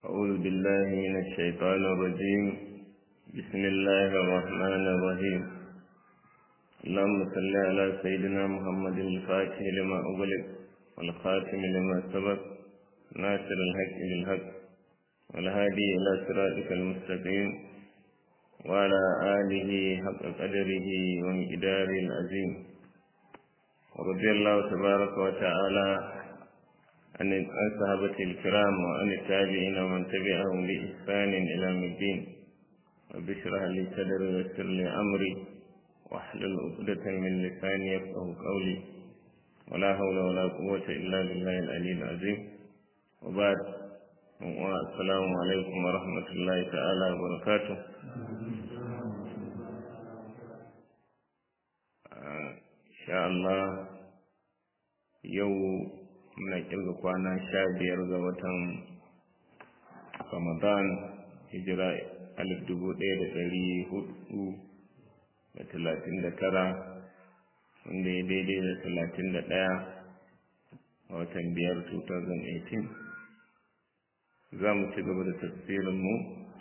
أعوذ بالله من الشيطان الرجيم بسم الله الرحمن الرحيم اللهم صل على سيدنا محمد الفاتح لما أغلق والخاتم لما سبق ناصر الحق بالحق والهادي إلى صراطك المستقيم وعلى آله حق قدره ومقداره العظيم ورضي الله تبارك وتعالى عن الصحابة الكرام وعن التابعين ومن تبعهم بإحسان إلى يوم الدين وبشرح لي صدري ويسر لي أمري واحلل عقدة من لساني يفقه قولي ولا حول ولا قوة إلا بالله العلي العظيم وبعد السلام عليكم ورحمة الله تعالى وبركاته إن شاء الله يوم muna kirga kwana sha biyar ga watan ramadan hijira alif dubu ɗaya da ɗari hudu da talatin da tara wanda ya daidai da talatin da ɗaya a watan biyar 2018 za mu ci gaba da tafsirinmu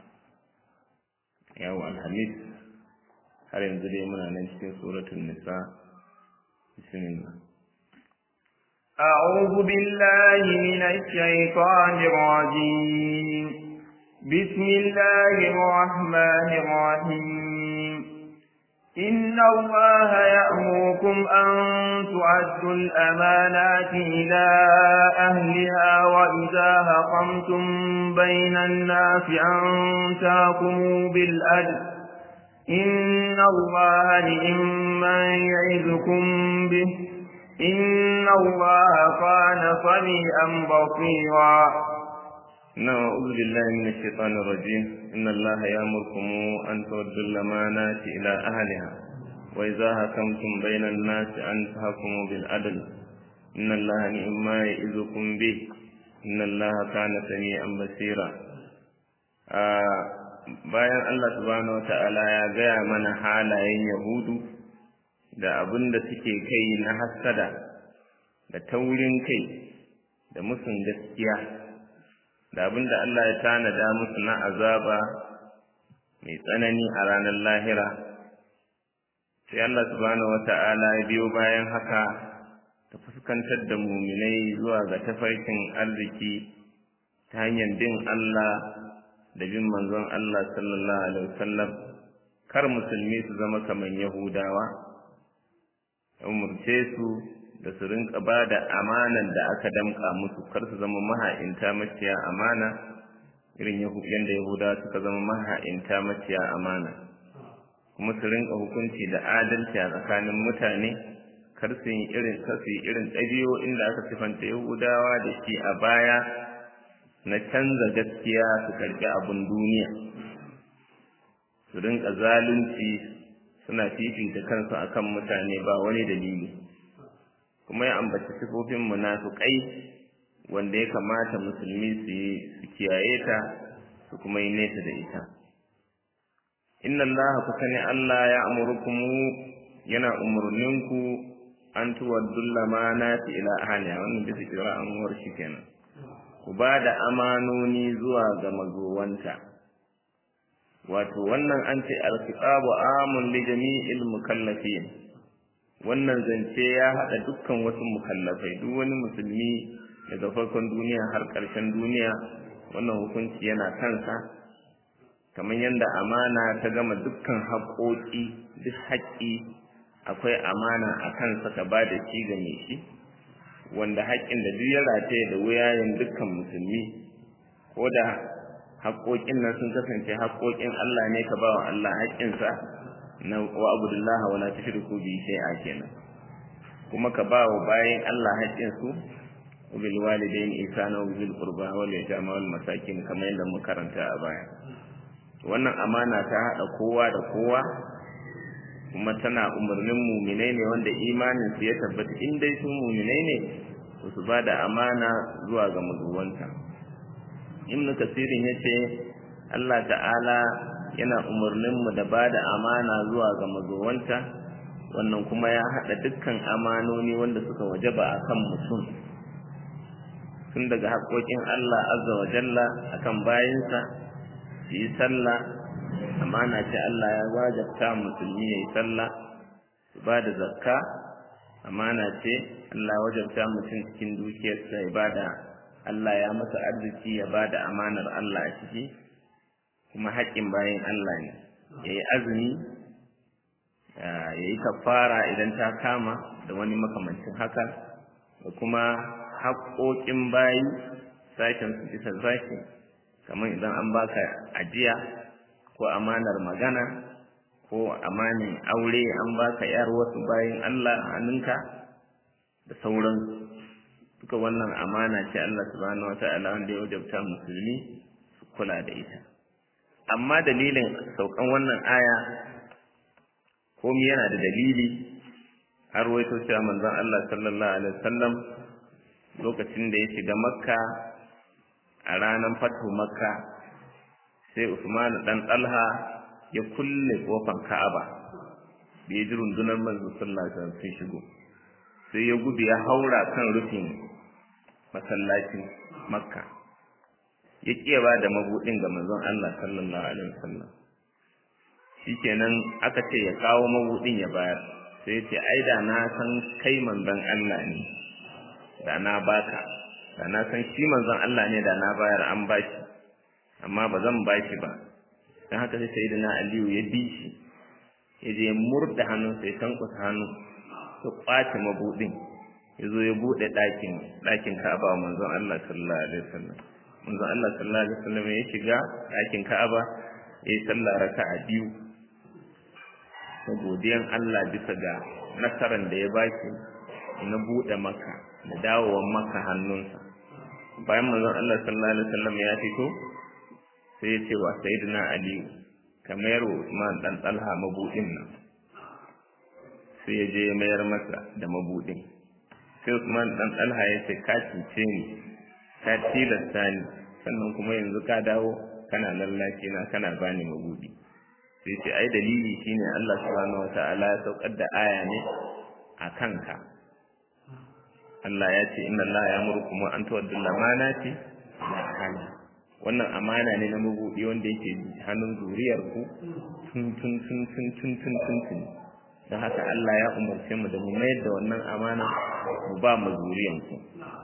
yawo alhamis har yanzu dai muna nan cikin suratun nisa bismillah أعوذ بالله من الشيطان الرجيم بسم الله الرحمن الرحيم إن الله يأمركم أن تؤدوا الأمانات إلى أهلها وإذا هقمتم بين الناس أن تحكموا بالأدل إن الله نعم يعظكم به إن الله كان سميعا بصيرا نعم أعوذ بالله من الشيطان الرجيم إن الله يأمركم أن تودوا الأمانات إلى أهلها وإذا حكمتم بين الناس أن تحكموا بالعدل إن الله نعم ما يعظكم به إن الله كان سميعا بصيرا bayan Allah subhanahu wata'ala ya gaya mana halayen Yahudu da abin da suke kai na hassada da taurin kai da musun gaskiya da abin da Allah ya tanada musu na azaba mai tsanani a ranar lahira sai Allah subhanahu wata'ala ya biyo bayan haka ta fuskantar da muminai zuwa ga tafarkin arziki ta hanyar bin Allah da bin manzon Allah sallallahu alaihi wasallam kar musulmi su zama kamar Yahudawa umurce su da su rinka ba da amanan da aka damka musu kar su zama maha'inta maciya amana irin yadda yahuda suka zama maha'inta maciya amana kuma su rinka hukunci da adalci a tsakanin mutane kar su yi irin kar su yi irin ɗabi'o'in da aka sifanta yahudawa da shi a baya na canza gaskiya su karɓi abin duniya su rinka zalunci suna fifita kansu akan mutane ba wani dalili kuma ya ambaci sifofin munafiqai wanda ya kamata musulmi su yi su kiyaye ta su kuma yi nesa da ita inna allaha ku sani allah ya amurukum yana umurninku an tuwaddul lamanati ila ahliha wannan bisa kira an shi kenan ku ba da amanoni zuwa ga mazowanta wato wannan an ce alkitabu amun li jami'il mukallafin wannan zance ya hada dukkan wasu mukallafai duk wani musulmi daga farkon duniya har ƙarshen duniya wannan hukunci yana kansa kamar yadda amana ta gama dukkan haƙoƙi duk haƙƙi akwai amana a kansa ka ba da shi ga mai shi wanda haƙƙin da duk ya rataye da wuyayen dukkan musulmi ko da haƙoƙin nan sun kasance haƙoƙin Allah ne ka ba wa Allah haƙƙinsa na wa abudullaha wala tushriku bi shay'a kenan kuma ka ba wa bayan Allah haƙƙinsu bil walidain ihsana wa bil qurba wal yatama wal masakin kamar yadda muka karanta a baya wannan amana ta hada kowa da kowa kuma tana umarnin muminai ne wanda imanin su ya tabbata in dai su muminai ne su ba da amana zuwa ga mazuwanta ibn kasirin ya ce Allah ta'ala yana umarninmu da ba da amana zuwa ga mazowanta wannan kuma ya haɗa dukkan amanoni wanda suka wajaba a kan mutum tun daga haƙoƙin Allah azza wa jalla akan bayinsa su yi sallah amana ce Allah ya wajabta musulmi ya yi sallah su ba da zakka amana ce Allah wajabta mutum cikin dukiyarsa ya ba da Allah ya masa arziki ya ba da amanar Allah a ciki kuma haƙƙin bayan Allah ne ya yi azumi ya yi kafara idan ta kama da wani makamancin haka da kuma haƙoƙin bayi sashen su bisa sashi kamar idan an baka ajiya ko amanar magana ko amanin aure an baka yar wasu bayin Allah a hannunka da sauran duka wannan amana ce Allah subhanahu wata'ala wanda ya wajabta musulmi su kula da ita amma dalilin saukan wannan aya komi yana da dalili har waito cewa manzon Allah sallallahu alaihi wasallam lokacin da ya shiga makka a ranar fatu makka sai usman dan talha ya kulle kofar ka'aba da ya ji rundunar manzo sallallahu alaihi wasallam sun shigo sai ya gudu ya haura kan rufin masallacin makka ya kiyawa da mabudin ga manzon Allah sallallahu alaihi wasallam shikenan aka ce ya kawo mabudin ya bayar sai ya ce ai da na san kai manzon Allah ne da na baka da na san shi manzon Allah ne da na bayar an bashi amma ba zan bashi ba dan haka sai sayyidina Aliyu ya bi shi ya je murda hannun sai tankusa hannu ya kwace mabudin ya zo ya bude ɗakin ɗakin Ka'aba manzon Allah sallallahu alaihi wasallam manzon Allah sallallahu alaihi wasallam ya shiga ɗakin Ka'aba ya yi sallah raka'a biyu da godiyan Allah bisa ga nasaran da ya baki na bude maka da dawowar maka hannunsa bayan manzon Allah sallallahu alaihi wasallam ya fito sai ya ce wa sayyidina Ali ka mayar wa Usman dan Talha mabudin nan sai ya je ya mayar masa da mabudin sai Usman dan Talha ya ce ka cuce ni ka tilasta ni sannan kuma yanzu ka dawo kana lallace na kana bani mabudi sai ce ai dalili shine Allah subhanahu wataala ya saukar da aya ne a kanka Allah ya ce inna Allah ya murkum an tuwaddu lamanati la hana wannan amana ne na mabudi wanda yake hannun zuriyar ku tun tun tun tun tun tun tun tun don haka Allah ya umarce mu da mu mayar da wannan amana mu ba mu zuriyan ku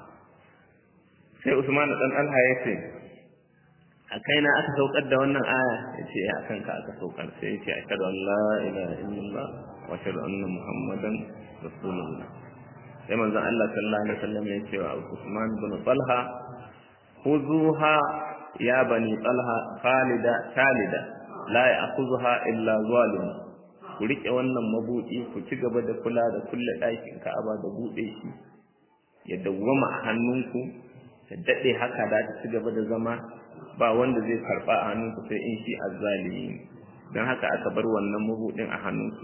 sai Usman dan Allah ya ce a kaina aka saukar da wannan aya ya ce a kanka aka saukar sai ya ce ashhadu an la ilaha illallah wa ashhadu anna muhammadan rasulullah sai manzon Allah sallallahu alaihi wasallam ya ce wa Usman bin Talha khuzuha ya bani Talha khalida khalida la ya'khudha illa zalim ku rike wannan mabudi ku ci gaba da kula da kulle ɗakin Ka'aba da bude shi ya dawwama a hannunku ta dade haka da ta ci gaba da zama ba wanda zai karba a hannunku sai in shi azzalimi don haka aka bar wannan mabudin a hannunku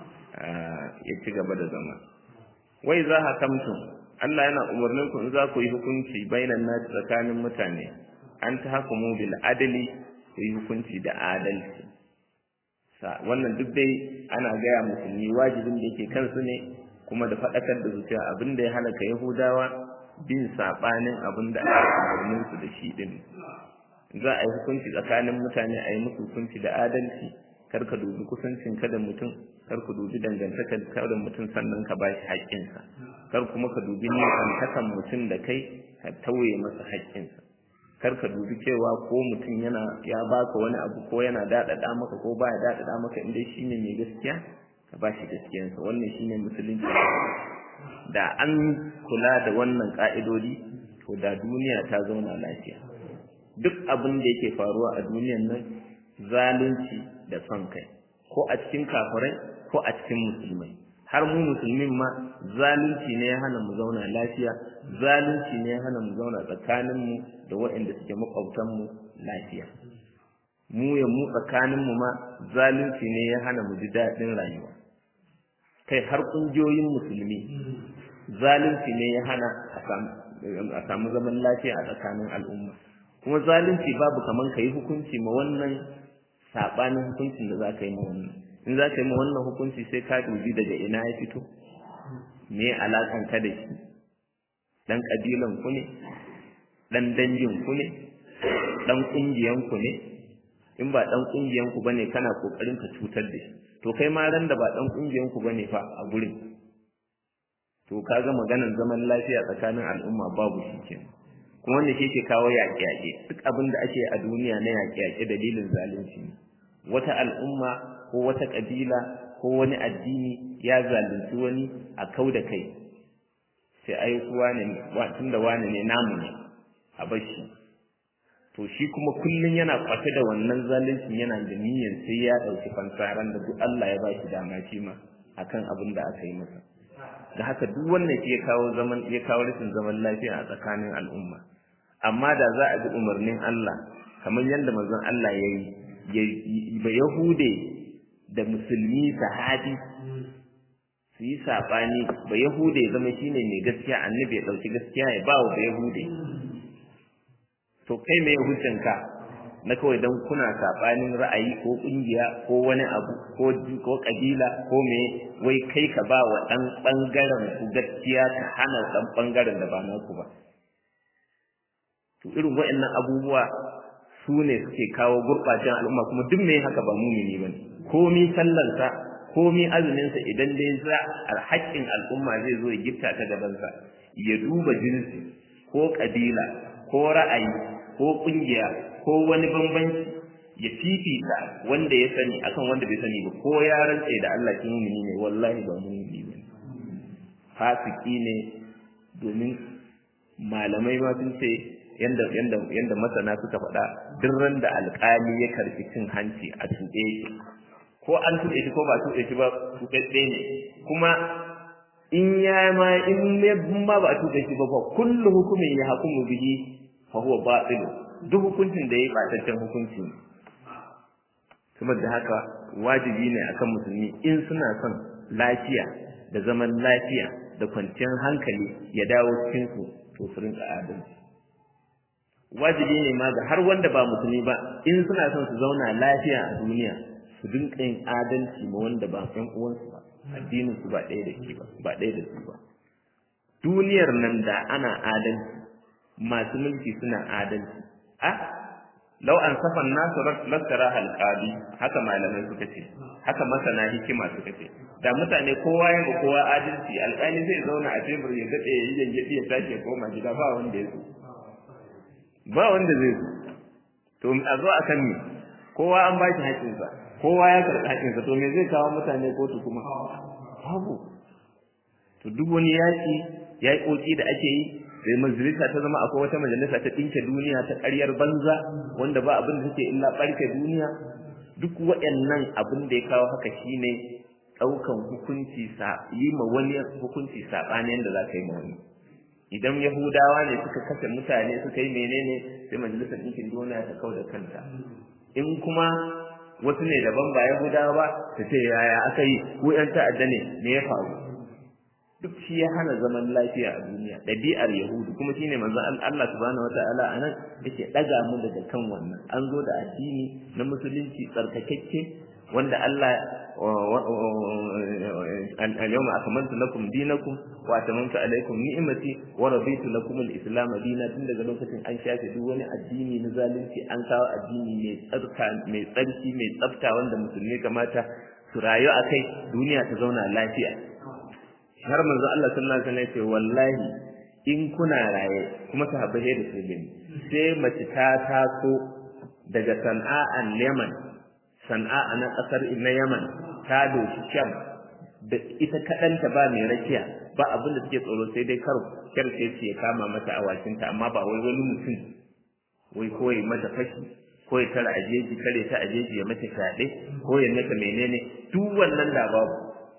ya ci gaba da zama wai za hakamtum Allah yana umarnin ku in za ku yi hukunci bainan nasi tsakanin mutane an ta hukumu bil adali ku yi hukunci da adalci sa wannan duk dai ana gaya musulmi wajibin da yake kansu ne kuma da faɗakar da zuciya abin da ya halaka yahudawa bin saɓanin abin da aka umarnin su da shi din za a yi hukunci tsakanin mutane a yi musu hukunci da adalci kar ka dubi kusancin ka da mutum kar ku dubi dangantakar ka da mutum sannan ka bashi haƙƙinsa kar kuma ka dubi nisantakan mutum da kai ka tauye masa haƙƙinsa kar ka dubi cewa ko mutum yana ya baka wani abu ko yana daɗaɗa maka ko baya daɗaɗa maka inda shi ne mai gaskiya ka bashi gaskiyansa wannan shine musulunci da an kula da wannan ƙa'idodi to da duniya ta zauna lafiya duk abin da yake faruwa a duniyan nan zalunci da son kai ko a cikin kafirai ko a cikin musulmai har mu musulmin ma zalunci ne ya hana mu zauna lafiya zalunci ne ya hana mu zauna tsakanin mu da waɗanda suke makwabtan mu lafiya mu ya mu tsakanin mu ma zalunci ne ya hana mu ji daɗin rayuwa kai har ƙungiyoyin musulmi zalunci ne ya hana a samu zaman lafiya a tsakanin al'umma kuma zalunci babu kaman ka yi hukunci ma wannan saɓanin hukuncin da za ka yi ma wannan in za ka yi ma wannan hukunci sai ka dubi daga ina ya fito me alaƙan ka da shi ɗan ƙabilan ku ne dan dangin ku ne dan kungiyan ku ne in ba dan kungiyan ku bane kana kokarin ka cutar da shi to kai ma ran da ba dan kungiyan ku bane fa a gurin to kaga maganar zaman lafiya tsakanin al'umma babu shi kenan kuma wanda shi ke kawo yaƙe-yaƙe duk abin da ake a duniya na yaƙe-yaƙe dalilin zalunci ne wata al'umma ko wata ƙabila ko wani addini ya zalunci wani a kau da kai sai ai kuwa ne tun da wani ne namu ne a bashi to shi kuma kullum yana kwace da wannan zaluncin yana da niyyar sai ya ɗauki fansaran da duk Allah ya ba shi dama shi ma akan abin da aka yi masa da haka duk wannan shi ya kawo zaman ya kawo rashin zaman lafiya a tsakanin al'umma amma da za a bi umarnin Allah kamar yadda manzon Allah ya yi ba Yahude da musulmi sahabi su yi saɓani ba Yahude ya zama shine mai gaskiya annabi ya ɗauki gaskiya ya ba wa ba Yahude to kai mai hujjanka na kawai don kuna saɓanin ra'ayi ko ƙungiya ko wani abu ko ko ƙabila ko me wai kai ka ba wa ɗan ɓangaren ku gaskiya ka hana ɗan ɓangaren da ba naku ba to irin waɗannan abubuwa su ne suke kawo gurɓacen al'umma kuma duk mai haka ba mumini ba ne komi sallansa komi azuminsa idan dai za alhaƙin al'umma zai zo ya gifta ta gabansa ya duba jinsi ko ƙabila ko ra'ayi ko ƙungiya ko wani bambanci ya fifita wanda ya sani akan wanda bai sani ba ko ya rantse da Allah kin mumini ne wallahi ba mumini ba fasiki ne domin malamai ma sun ce yanda yanda yanda masana suka faɗa duk ran da alƙali ya karfi cin hanci a tuɗe shi ko an tuɗe shi ko ba tuɗe shi ba tuɗaɗɗe ne kuma in ya ma in ne ma ba tuɗe shi ba fa kullu hukumin ya hukumu bihi fa huwa batil duk hukuncin da yayi bataccen hukunci ne saboda haka wajibi ne akan musulmi in suna son lafiya da zaman lafiya da kwanciyar hankali ya dawo cikin su to su rinka adalci wajibi ne ma ga har wanda ba musulmi ba in suna son su zauna lafiya a duniya su dinka yin adalci ma wanda ba ɗan uwansu ba addinin su ba ɗaya da shi ba ba ɗaya da su ba duniyar nan da ana adalci masu mulki suna adalci a lau an safan nasu lastara halqabi haka malamai suka ce haka masana hikima suka ce da mutane kowa ya ma kowa adalci alƙali zai zauna a tebur ya daɗe ya yi yanyaɗi ya tashi ya koma gida ba wanda ya zo ba wanda zai zo to a zo a kan me kowa an ba shi haƙƙinsa kowa ya karɓi haƙƙinsa to me zai kawo mutane kotu kuma babu to duk wani yaƙi yaƙoƙi da ake yi sai majalisa ta zama akwai wata majalisa ta ɗinke duniya ta ƙaryar banza wanda ba abin da take illa ɓarke duniya duk waɗannan abin da ya kawo haka shine ɗaukan hukunci yi ma wani hukunci saɓani yadda za ka yi ma wani idan yahudawa ne suka kashe mutane suka yi menene sai majalisar ɗinkin duniya ta kau da kanta in kuma wasu ne daban ba yahudawa ba ta ce yaya aka yi ko yan ta'adda ne me ya faru duk shi ya hana zaman lafiya a duniya ɗabi'ar yahudu kuma shine manzon Allah subhanahu wataala anan yake ɗaga mu daga kan wannan an zo da addini na musulunci tsarkakakke wanda Allah اليوم أكملت لكم دينكم وأتممت عليكم نعمتي ورضيت لكم الإسلام دينا tun daga lokacin an shafe duk wani addini na zalunci an kawo addini mai tsarka mai tsarki mai tsafta wanda musulmi kamata su rayu a kai duniya ta zauna lafiya har manzo Allah sallallahu alaihi wasallam ya ce wallahi in kuna raye kuma sahabbai da su gani sai mace ta taso daga Sana'an Yaman Sana'a na kasar na Yaman ta doshi Sham da ita kaɗanta ba mai rakiya ba abin da suke tsoro sai dai kar kyarce ce ya kama mata awakinta amma ba wai wani mutum wai ko ya mata fashi ko ya tara ajeji kare ta ajeji ya mata fyaɗe ko ya mata menene duk wannan da babu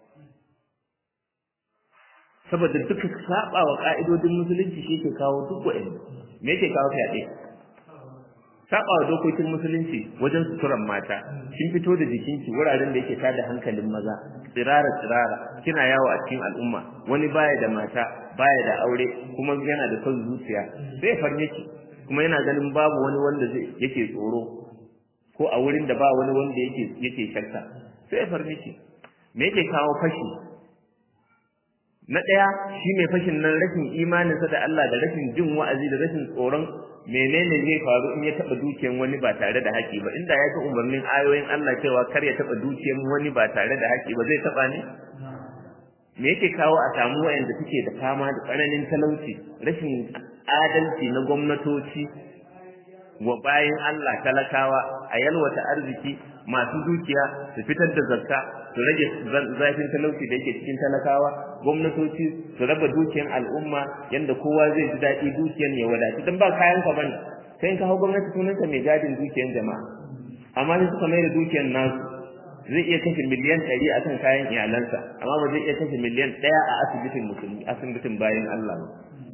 saboda duka saba wa ka'idodin musulunci shi ke kawo duk wa'in me yake kawo fyaɗe saba wa dokokin musulunci wajen suturan mata kin fito da jikinki wuraren da yake tada hankalin maza tsirara tsirara kina yawo a cikin al'umma wani baya da mata baya da aure kuma yana da son zuciya zai farme ki kuma yana ganin babu wani wanda zai yake tsoro ko a wurin da ba wani wanda yake yake shakka sai farme ki me yake kawo fashi na ɗaya shi mai fashin nan rashin imaninsa da Allah da rashin jin wa'azi da rashin tsoron menene zai faru in ya taɓa dukiyan wani ba tare da haƙi ba inda ya ga umarnin ayoyin Allah cewa kar ya taɓa dukiyan wani ba tare da haƙi ba zai taɓa ne me yake kawo a samu wayanda suke da fama da tsananin talauci rashin adalci na gwamnatoci wa bayan Allah talakawa a yalwata arziki masu dukiya su fitar da zakka su rage zafin talauci da yake cikin talakawa gwamnatoci su raba dukiyan al'umma yanda kowa zai ji daɗi dukiyan ya wadatu don ba kayan ka bane sai ka hau gwamnati sunanka mai gadin dukiyan jama'a amma sai suka mai da dukiyan nasu zai iya kashe miliyan ɗari a kan kayan iyalansa amma ba zai iya kashe miliyan ɗaya a asibitin musulmi asibitin bayan Allah ba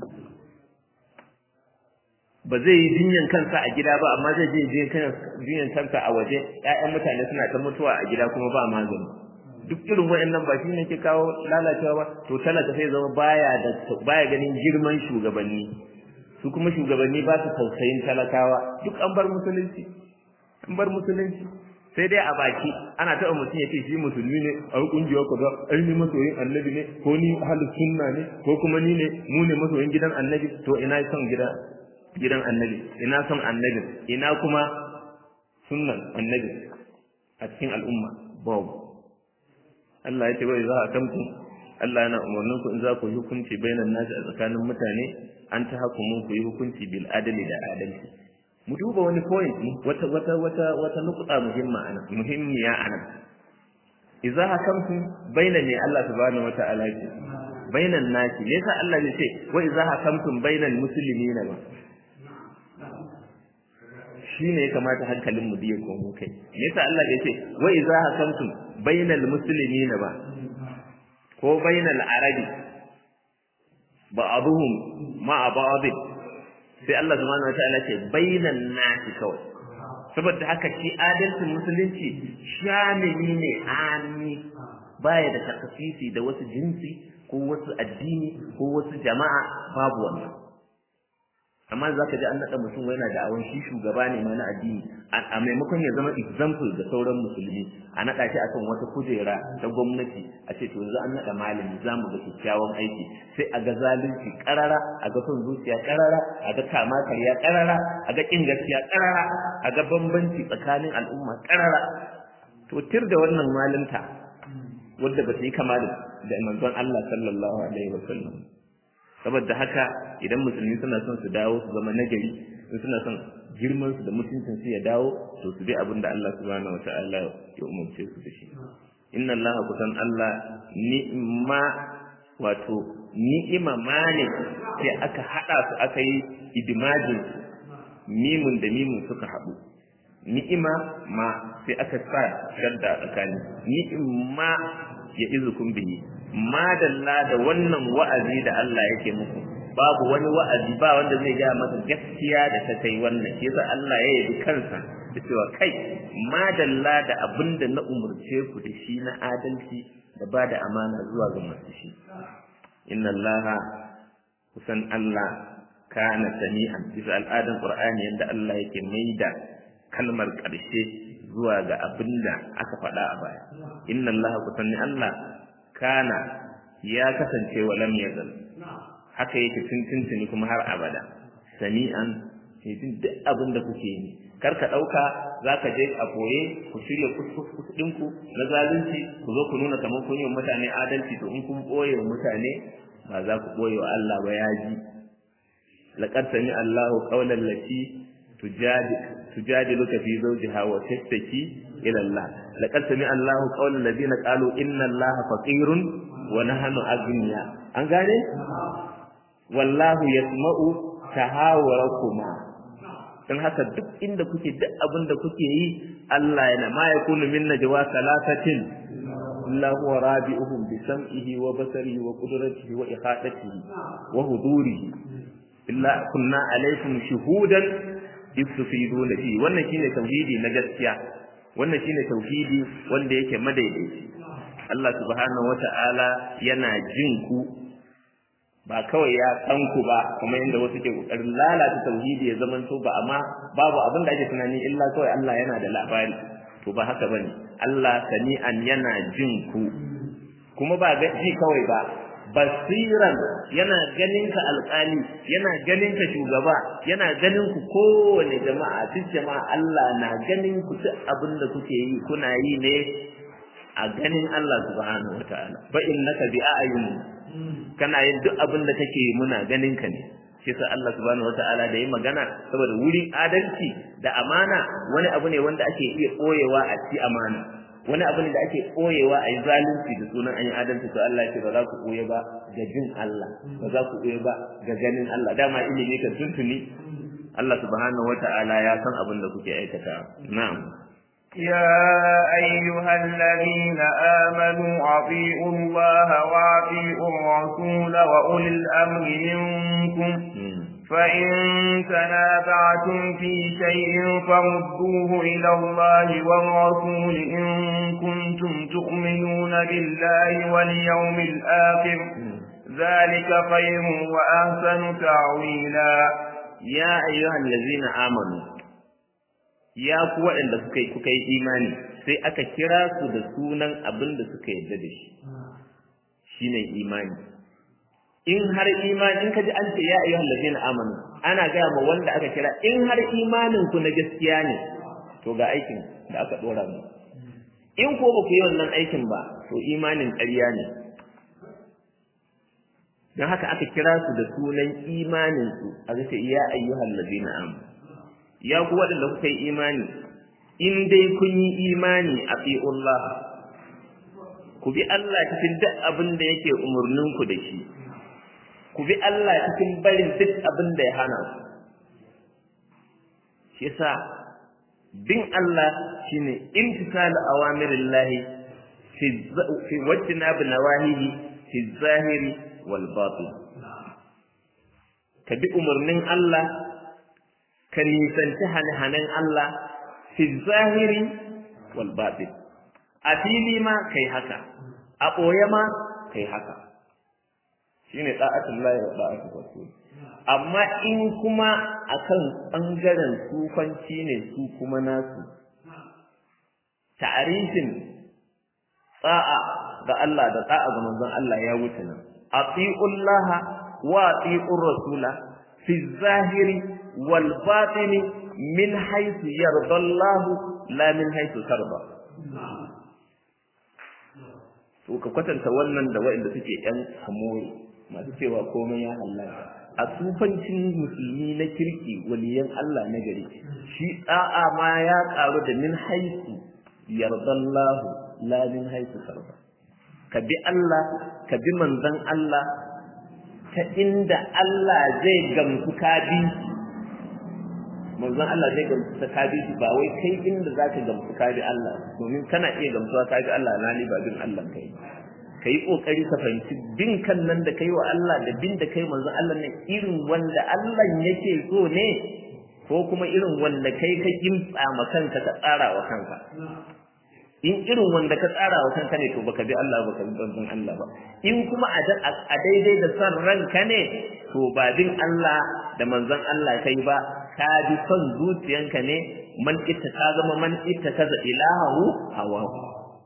ba zai yi jinyan kansa a gida ba amma zai je jinyan kansa a waje ƴaƴan mutane suna ta mutuwa a gida kuma ba magani duk irin waɗannan ba shi ne ke kawo lalacewa ba to talaka sai zama baya da baya ganin girman shugabanni su kuma shugabanni ba su tausayin talakawa duk an bar musulunci an bar musulunci sai dai a baki ana taɓa mutum ya ce shi musulmi ne a kungiya kaza ai ni masoyin annabi ne ko ni ahlus sunna ne ko kuma ni ne mu ne masoyin gidan annabi to ina son gidan gidan annabi ina son annabi ina kuma sunnan annabi a cikin al'umma babu Allah ya ce wai za a kamku Allah yana umarnin ku in za ku yi hukunci bainan nasi a tsakanin mutane an ta hakumun ku yi hukunci bil adali da adalci mu duba wani point wata wata wata wata nukuta muhimma ana muhimmiya ana idza hakamtum baina ne Allah subhanahu wataala ce bainan nasi me yasa Allah ya ce wa idza hakamtum bainal muslimina ba shine ya kamata hankalin mu biye ko kai me yasa Allah ya ce wa idza hakamtum bainal muslimina ba ko bainal arabi ba'dhum ma'a ba'd sai Allah subhanahu wataala ce bainan nasi kawai saboda haka shi adalcin musulunci shamili ne ami baya da takasisi da wasu jinsi ko wasu addini ko wasu jama'a babu wannan amma za ka ji an naɗa mutum yana da awon shi shugaba ne ma na addini a maimakon ya zama example ga sauran musulmi a naɗa shi akan wata kujera ta gwamnati a ce to yanzu an naɗa malami za mu ga kyakkyawan aiki sai a ga zalunci ƙarara a ga son zuciya ƙarara a ga kama karya ƙarara a ga ƙin gaskiya ƙarara a ga bambanci tsakanin al'umma ƙarara to tir da wannan malinta wadda ba ta yi kama da manzon Allah sallallahu alaihi wa sallam saboda haka idan musulmi suna son su dawo su zama nagari in suna son girman su da mutuncin su ya dawo to su bi abin da Allah subhanahu wataala ya umarce su da shi inna Allah kusan Allah ni'ma wato ni'ima mane sai aka hada su aka yi idimajin mimun da mimun suka haɗu ni'ima ma sai aka sa shadda tsakani ni'ima ya izukum bihi madalla da wannan wa'azi da Allah yake muku babu wani wa'azi ba wanda zai ga maka gaskiya da ta kai wannan shi yasa Allah ya yabi kansa da cewa kai madalla da abinda na umurce ku da shi na adalci da ba da amana zuwa ga masu shi inna Allah kusan Allah kana sami'an bisa al'adan Qur'ani yanda Allah yake maida kalmar ƙarshe zuwa ga abinda aka faɗa a baya inna Allah kusan ni Allah kana ya kasance wa lam yazal haka yake tuntuntuni kuma har abada sami'an jin duk abin da kuke yi kar ka dauka zaka je a koye ku shirya kuskudin ku na zalunci ku zo ku nuna kamar kun yi mutane adalci to in kun boye wa mutane ba za ku boye wa Allah ba ya ji laqad sami Allahu qawlan lati tujadiluka fi zawjiha wa tashtaki ila Allah laqad sami Allahu qawlan ladina qalu inna Allaha faqirun wa nahnu aghniya an gane wallahu yasma'u tahawurakuma dan haka duk inda kuke duk abin da kuke yi Allah yana ma yakunu min najwa salasatin illa huwa rabi'uhum bi sam'ihi wa basarihi wa qudratihi wa ihadatihi wa hudurihi illa kunna alaykum shuhudan istufiduna fi wannan shine tauhidi na gaskiya wannan shine tauhidi wanda yake madaidaici Allah subhanahu wata'ala yana jin ku ba kawai ya san ku ba kuma inda wasu ke kokarin lalata tauhidi ya zaman to ba amma babu abin da ake tunani illa kawai Allah yana da labari to ba haka bane Allah sami'an yana jin ku kuma ba ga ji kawai ba basiran yana ganin ka alƙali yana ganin ka shugaba yana ganin ku kowane jama'a duk jama'a Allah na ganin ku duk abin da kuke yi kuna yi ne a ganin Allah subhanahu wataala fa innaka bi a'yun kana yin duk abin da kake yi muna ganin ka ne shi yasa Allah subhanahu wataala da yi magana saboda wurin adalci da amana wani abu ne wanda ake iya koyewa a ci amana wani abu ne da ake koyewa a yi zalunci da sunan an yi adalci to Allah ce ba za ku koye ba ga jin Allah ba za ku koye ba ga ganin Allah dama ilimi ka tuntuni Allah subhanahu wata'ala ya san abin da kuke aikata na'am يا أيها الذين آمنوا أطيعوا الله وأطيعوا الرسول وأولي الأمر منكم فإن تنازعتم في شيء فردوه إلى الله والرسول إن كنتم تؤمنون بالله واليوم الآخر ذلك خير وأحسن تعويلا يا أيها الذين آمنوا ya ku waɗanda suka yi kuka yi imani sai aka kira su da sunan abin da suka yarda da shi shine imani in har imani in kaji an ce ya ayyuhal ladina amanu ana gaya ma wanda aka kira in har imanin ku na gaskiya ne to ga aikin da aka dora mu in ko ba ku yi wannan aikin ba to imanin ƙarya ne don haka aka kira su da sunan imanin su aka ce ya ayyuhal ladina amanu ya ku waɗanda kuka yi imani in dai kun yi imani a fi'ullah ku bi Allah cikin duk abin da yake umarninku da shi ku bi Allah cikin barin duk abin da ya hana ku shi yasa bin Allah shine imtisalu awamirillahi fi fi wajtinab nawahihi fi zahiri wal batin ka bi umarnin Allah ka nisanci hane-hanen Allah fi zahiri wal batin a fili ma kai haka a ɓoye ma kai haka shine da'atul lahi wa da'atul rasul amma in kuma akan bangaren sufanci ne su kuma nasu ta'arifin tsa'a ga Allah da tsa'a ga manzon Allah ya wuce nan atiullaha wa atiur rasula fi zahiri wal batini min haythu yarda Allah la min haythu tarda to ka kwatanta wannan da waɗanda suke yan hamori masu cewa komai ya halaka a sufancin musulmi na kirki waliyan Allah na gari shi da'a ma ya karu da min haisu yardallahu la min haisu sarba ka bi Allah ka bi manzon Allah ta inda Allah zai gamsu ka bi manzon Allah zai gamsu ta ka bi ba wai kai inda zaka gamsu ka bi Allah domin kana iya gamsuwa ka bi Allah na ba bin Allah kai ka yi ƙoƙari ka fahimci bin kan nan da kai wa Allah da bin da kai manzon Allah ne irin wanda Allah yake so ne ko kuma irin wanda kai ka kimtsa ma kanka ka tsara wa kanka in irin wanda ka tsara wa kanka ne to baka bi Allah baka bi manzon Allah ba in kuma a daidai da san ranka ne to ba bin Allah da manzon Allah kai ba ka bi son zuciyanka ne man ita ka zama man ita kaza ilahu hawahu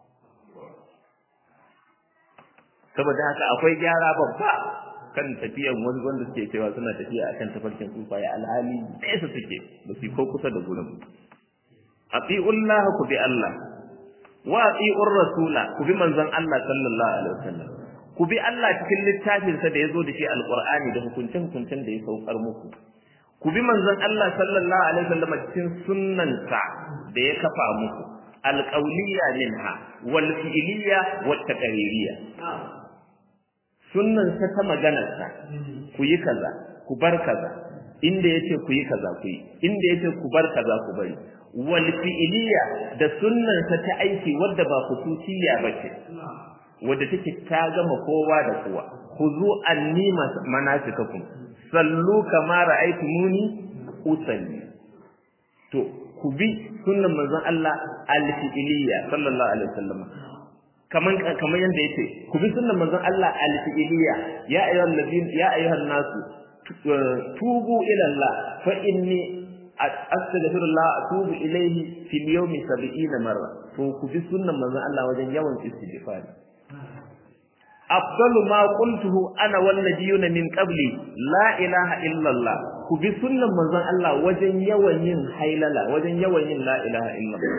saboda haka akwai gyara babba kan tafiyan wani wanda suke cewa suna tafiya akan tafarkin tsufaye alhali nesa suke ba su ko kusa da gurin atiullah ku bi Allah wa atiur rasula ku bi manzon Allah sallallahu alaihi wasallam ku bi Allah cikin littafin sa da yazo da shi alqur'ani da hukuncin hukuncin da ya saukar muku ku bi manzon Allah sallallahu alaihi wasallam cikin sunnan sa da ya kafa muku alqawliya minha wal fi'liya wat taqririyya sunnansa ta maganarsa ku yi kaza ku bar kaza inda yace ku yi kaza ku yi inda yace ku bar kaza ku bari wal fi'liya da sunnansa ta aiki wadda ba khususiyya bace wadda take ta gama kowa da kowa khuzu anni manasikakum sallu kama ra'aytumuni usalli to ku bi sunnan manzon Allah al-fi'liya sallallahu alaihi wasallam kaman kaman yanda yace ku bi sunnan manzon Allah al-fi'liya ya ayyuhal ladin ya ayyuhan nasu tubu ila Allah fa inni astaghfirullah atubu ilayhi fil yawmi 70 marra to ku bi sunnan manzon Allah wajen yawan istighfar afdalu ma qultuhu ana wal nabiyuna min qabli la ilaha illa Allah ku bi sunnan manzon Allah wajen yawan yin hailala wajen yawan yin la ilaha illa Allah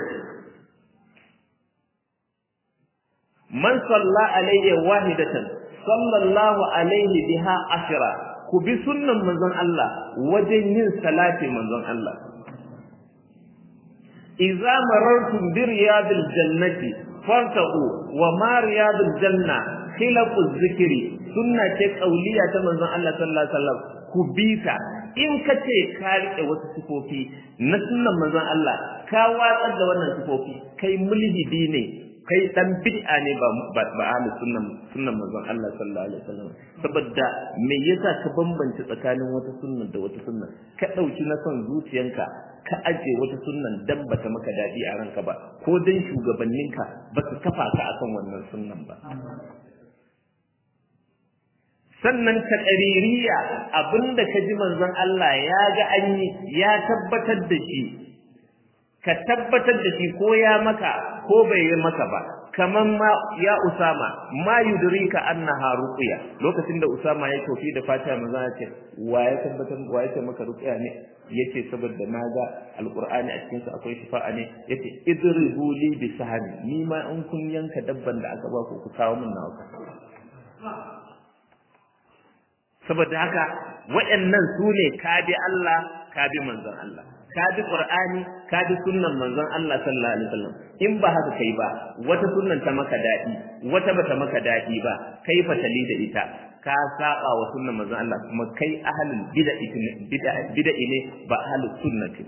man salla alayhi wahidatan sallallahu alaihi biha ashra ku bi sunnan manzon Allah wajen yin salati manzon Allah idza marartum bi riyadil jannati fartaqu wa ma riyadul janna khilaqu zikri sunna ce kauliya ta manzon Allah sallallahu alaihi wasallam ku bi ta in ka ce ka rike wasu sifofi na sunnan manzon Allah ka watsar da wannan sifofi kai mulhidi ne kai dan bid'a ne ba ba, ba ahli sunnan sunnan manzon Allah sallallahu alaihi wasallam saboda me yasa ka bambance tsakanin wata sunnan da wata sunnan ka dauki na son zuciyanka ka aje wata sunnan dan bata maka dadi a ranka ba ko dan shugabanninka ba su kafa ka akan wannan sunnan ba sannan ta ƙaririya abinda ka ji manzon Allah ya ga an yi ya tabbatar da shi ka tabbatar da shi ko ya maka ko bai yi maka ba kaman ma ya usama ma yudrika annaha ruqya lokacin da usama ya tofi da fatiha manzo ya ce wa ya tabbatar wa ya ce maka ruqya ne yace saboda na ga alqur'ani a cikin sa akwai shifa'a ne yace idribu li bi sahmi ni ma in kun yanka dabban da aka ba ku ku kawo min nawa saboda haka waɗannan su ne ka bi Allah ka bi manzon Allah ka bi Qur'ani ka bi sunnan manzon Allah sallallahu alaihi wasallam in ba haka kai ba wata sunnan ta maka dadi wata bata maka dadi ba kai fatali da ita ka saba wa sunnan manzon Allah kuma kai ahlul bid'a bid'a ne ba ahlus sunnati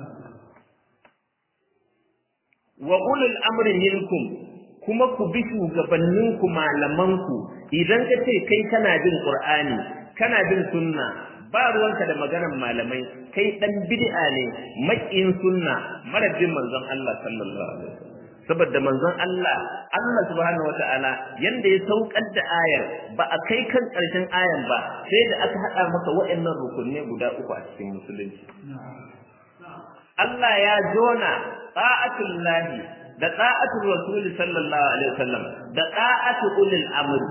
wa ulul amri minkum kuma ku bi shugabanninku malamanku idan ka ce kai kana bin Qur'ani kana bin sunna ba ruwanka da maganar malamai kai dan bid'a ne makiyin sunna marabin manzon Allah sallallahu alaihi wasallam saboda manzon Allah Allah subhanahu wataala yanda ya saukar da ayar ba a kai kan karshen ayar ba sai da aka hada masa waɗannan rukunne guda uku a cikin musulunci Allah ya jona ta'atul lahi da ta'atul rasul sallallahu alaihi wasallam da ta'atul ulil amr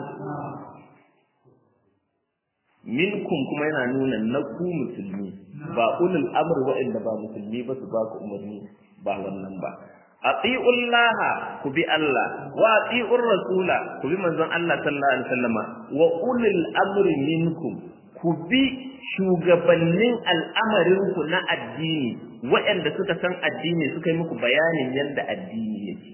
minkum kuma yana nuna na ku musulmi ba ulul amr waɗanda ba musulmi ba su ba ku umarni ba wannan ba atiullaha ku bi Allah wa atiur rasula ku bi manzon Allah sallallahu alaihi wasallama wa ulul amri minkum ku bi shugabannin al'amarin ku na addini waɗanda suka san addini suka yi muku bayanin yadda addini yake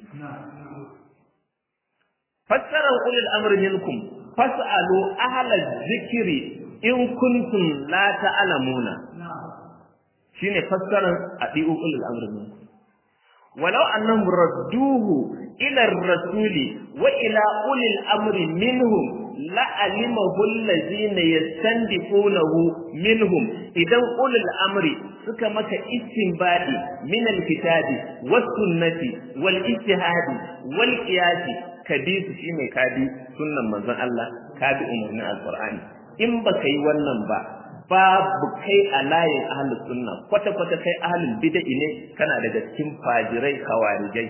fassarar ulul amri minkum fas'alu ahla zikri in kuntum la ta'lamuna shine fassarar adi'u ulul amri minkum walau annahum radduhu ila ar-rasuli wa ila ulil amri minhum la'alimahu allazina yastandiqunahu minhum idan ulul amri suka maka istinbadi min al-kitabi was sunnati wal ijtihadi wal qiyasi kabi su shine kabi sunnan manzon Allah kabi umarnin alqur'ani in baka yi wannan ba babu kai a layin ahlus sunna kwata kwata kai ahlul bid'a ne kana daga cikin fajirai kawarijai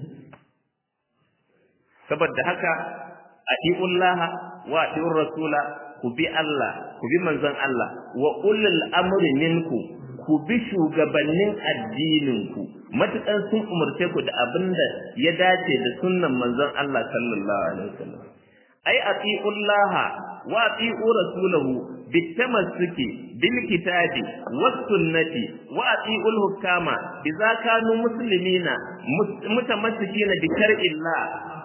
saboda haka atiullaha wa atiur rasula ku bi Allah ku bi manzon Allah wa ulul amri minku ku bi shugabannin addininku matukan sun umarce ku da abinda ya dace da sunnan manzon Allah sallallahu alaihi wasallam ai atiullaha wa atiu rasulahu bitamassuki bil kitabi was sunnati wa atiul hukama idza kanu muslimina mutamassikina bi shar'illah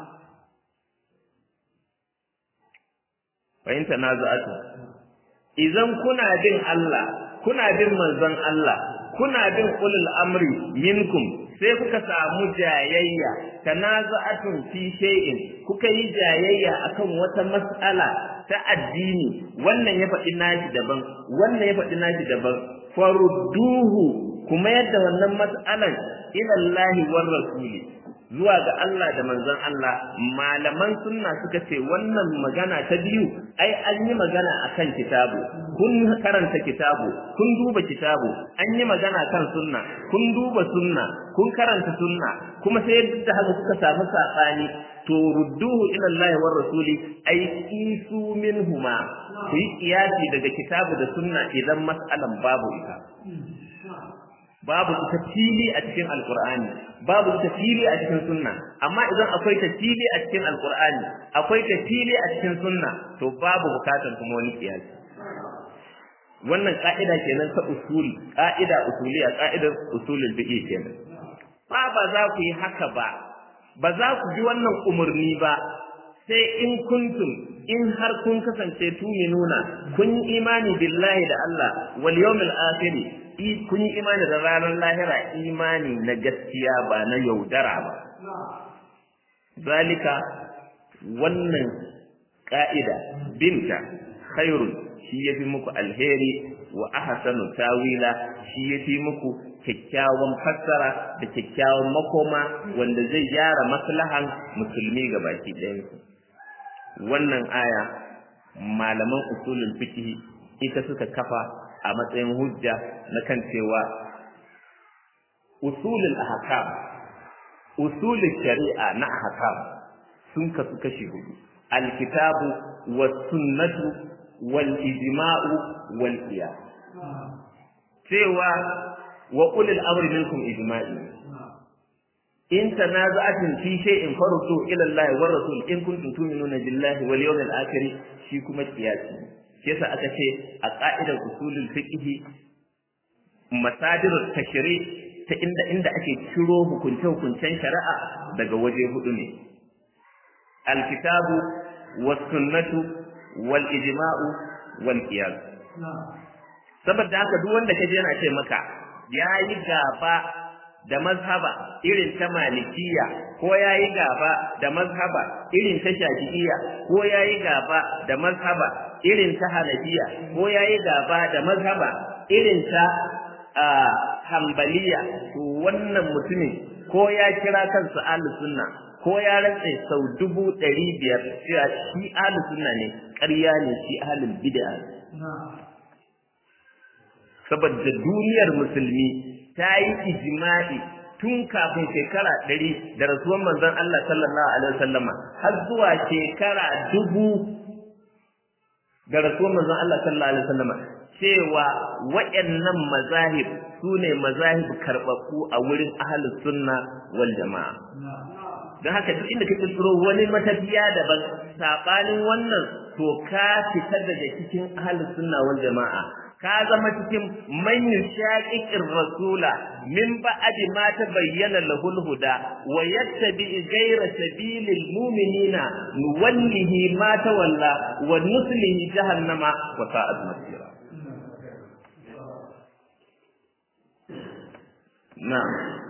fa in tanaza'atu idan kuna bin Allah kuna bin manzon Allah kuna bin ulul amri minkum sai kuka samu jayayya tanaza'atun fi shay'in kuka yi jayayya akan wata mas'ala ta addini wannan ya faɗi nashi daban wannan ya faɗi nashi daban farudduhu kuma yadda wannan mas'alan ila Allah war rasuli zuwa ga Allah da manzon Allah malaman sunna suka ce wannan magana ta biyu ai an yi magana akan kitabu kun karanta kitabu kun duba kitabu an yi magana kan sunna kun duba sunna kun karanta sunna kuma sai da haka kuka samu sabani to rudduhu ila Allah war rasuli ay qisu minhuma ku yi kiyasi daga kitabu da sunna idan mas'alan babu ita babu ita fili a cikin alqur'ani babu ita fili a cikin sunna amma idan akwai ta fili a cikin alqur'ani akwai ta fili a cikin sunna to babu bukatan kuma wani kiyasi wannan ka'ida kenan ta usuli ka'ida usuliya ka'idar usulul fiqh kenan ba ba za ku yi haka ba ba za ku ji wannan umarni ba sai in kuntum in har kun kasance tuminuna kun yi imani billahi da Allah wal yawmil akhir kun yi imani da ranar lahira imani na gaskiya ba na yaudara ba zalika wannan ka'ida binta khairun shi yafi muku alheri wa ahsanu tawila shi yafi muku kyakkyawan fassara da kyakkyawan makoma wanda zai gyara maslahan musulmi ga baki ɗayansu wannan aya malaman usulul fiqh ita suka kafa a matsayin hujja na kan cewa usulul ahkam usulul shari'a na ahkam sun kasu kashi hudu alkitabu was sunnatu wal ijma'u wal qiyas cewa wa ulil amri minkum ijma'i in tanaza'atin fi shay'in faruddu ila Allah wa rasul in kuntum tu'minuna billahi wal yawmil akhir shi kuma qiyasi yasa aka ce a ka'idar usulul fiqh masadirut tashri ta inda inda ake ciro hukunce hukuncen shari'a daga waje hudu ne alkitabu was sunnatu wal ijma'u wal qiyas saboda haka duk wanda kaje yana ce maka yayi gaba da mazhaba irin ta malikiya ko yayi gaba da mazhaba irin ta shafi'iyya ko yayi gaba da mazhaba irin ta hanafiya ko yayi gaba da mazhaba irin ta hanbaliya to wannan mutumin ko ya kira kansa ahlus sunna ko ya rantse sau dubu ɗari biyar cewa shi ahlus sunna ne ƙarya ne shi ahlul bid'a saboda duniyar musulmi ta yi ijma'i tun kafin shekara ɗari da rasuwan manzon Allah sallallahu alaihi wasallama har zuwa shekara dubu da rasuwan manzon Allah sallallahu alaihi wasallama cewa waɗannan mazahib su ne mazahib karɓaɓɓu a wurin ahlus sunna wal jama'a don haka duk inda ka kirkiro wani matafiya daban saɓanin wannan to ka fita daga cikin ahlus sunna wal jama'a ka zama cikin man yushaqiqir rasula min ba'di ma tabayyana lahul huda wa yattabi ghayra sabilil mu'minina nuwallihi ma tawalla wa nuslihi jahannama wa sa'at masira na'am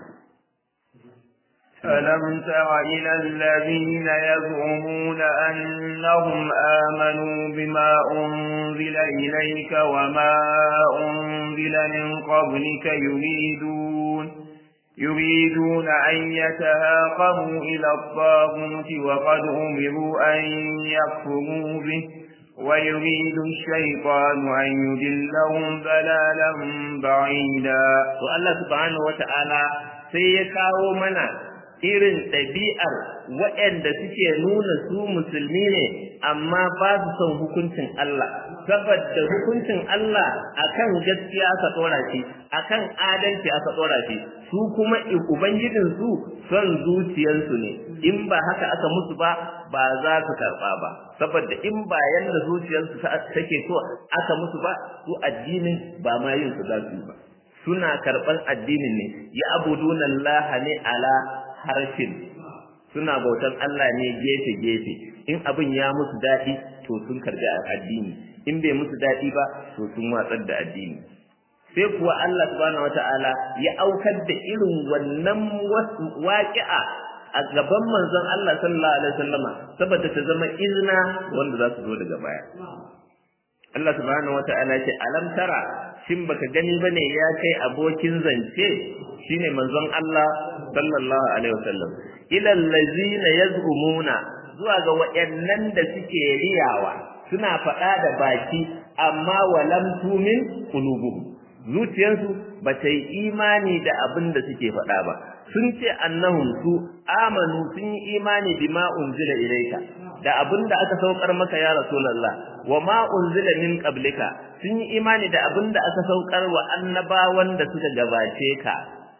ألم تر إلى الذين يزعمون أنهم آمنوا بما أنزل إليك وما أنزل من قبلك يريدون يريدون أن يتهاقموا إلى الطاغوت وقد أمروا أن يكفروا به ويريد الشيطان أن يدلهم ضلالا بعيدا والله سبحانه وتعالى سيكاو منا irin ɗabi'ar waɗanda suke nuna su musulmi ne amma ba su son hukuncin Allah saboda hukuncin Allah akan gaskiya aka tsora shi akan adalci aka tsora shi su kuma ubangijin su son zuciyarsu ne in ba haka aka musu ba ba za su karɓa ba saboda in ba yanda zuciyarsu take so aka musu ba su addinin ba ma yin su za su yi ba suna karɓar addinin ne ya abuduna Allah ne ala harshen suna bautan Allah ne gefe-gefe in abin ya musu daɗi to sun karbi addini in bai musu daɗi ba to sun watsar da addini sai kuwa Allah subhanahu wata'ala ya aukar da irin wannan waƙi'a a gaban manzon Allah sallallahu alaihi wasallama saboda ta zama izina wanda za su zo daga baya Allah subhanahu wata'ala ce alam tara shin baka gani bane ya kai abokin zance shine manzon Allah sallallahu alaihi wasallam ila allazina yaz'umuna zuwa ga wayannan da suke riyawa suna faɗa da baki amma walam tumin qulubuhum zuciyarsu ba ta yi imani da abin da suke faɗa ba sun ce annahum su amanu sun yi imani bima unzila ilaika da abin da aka saukar maka ya rasulullah wa ma unzila min qablika sun yi imani da abin da aka saukar wa annabawan da suka gabace ka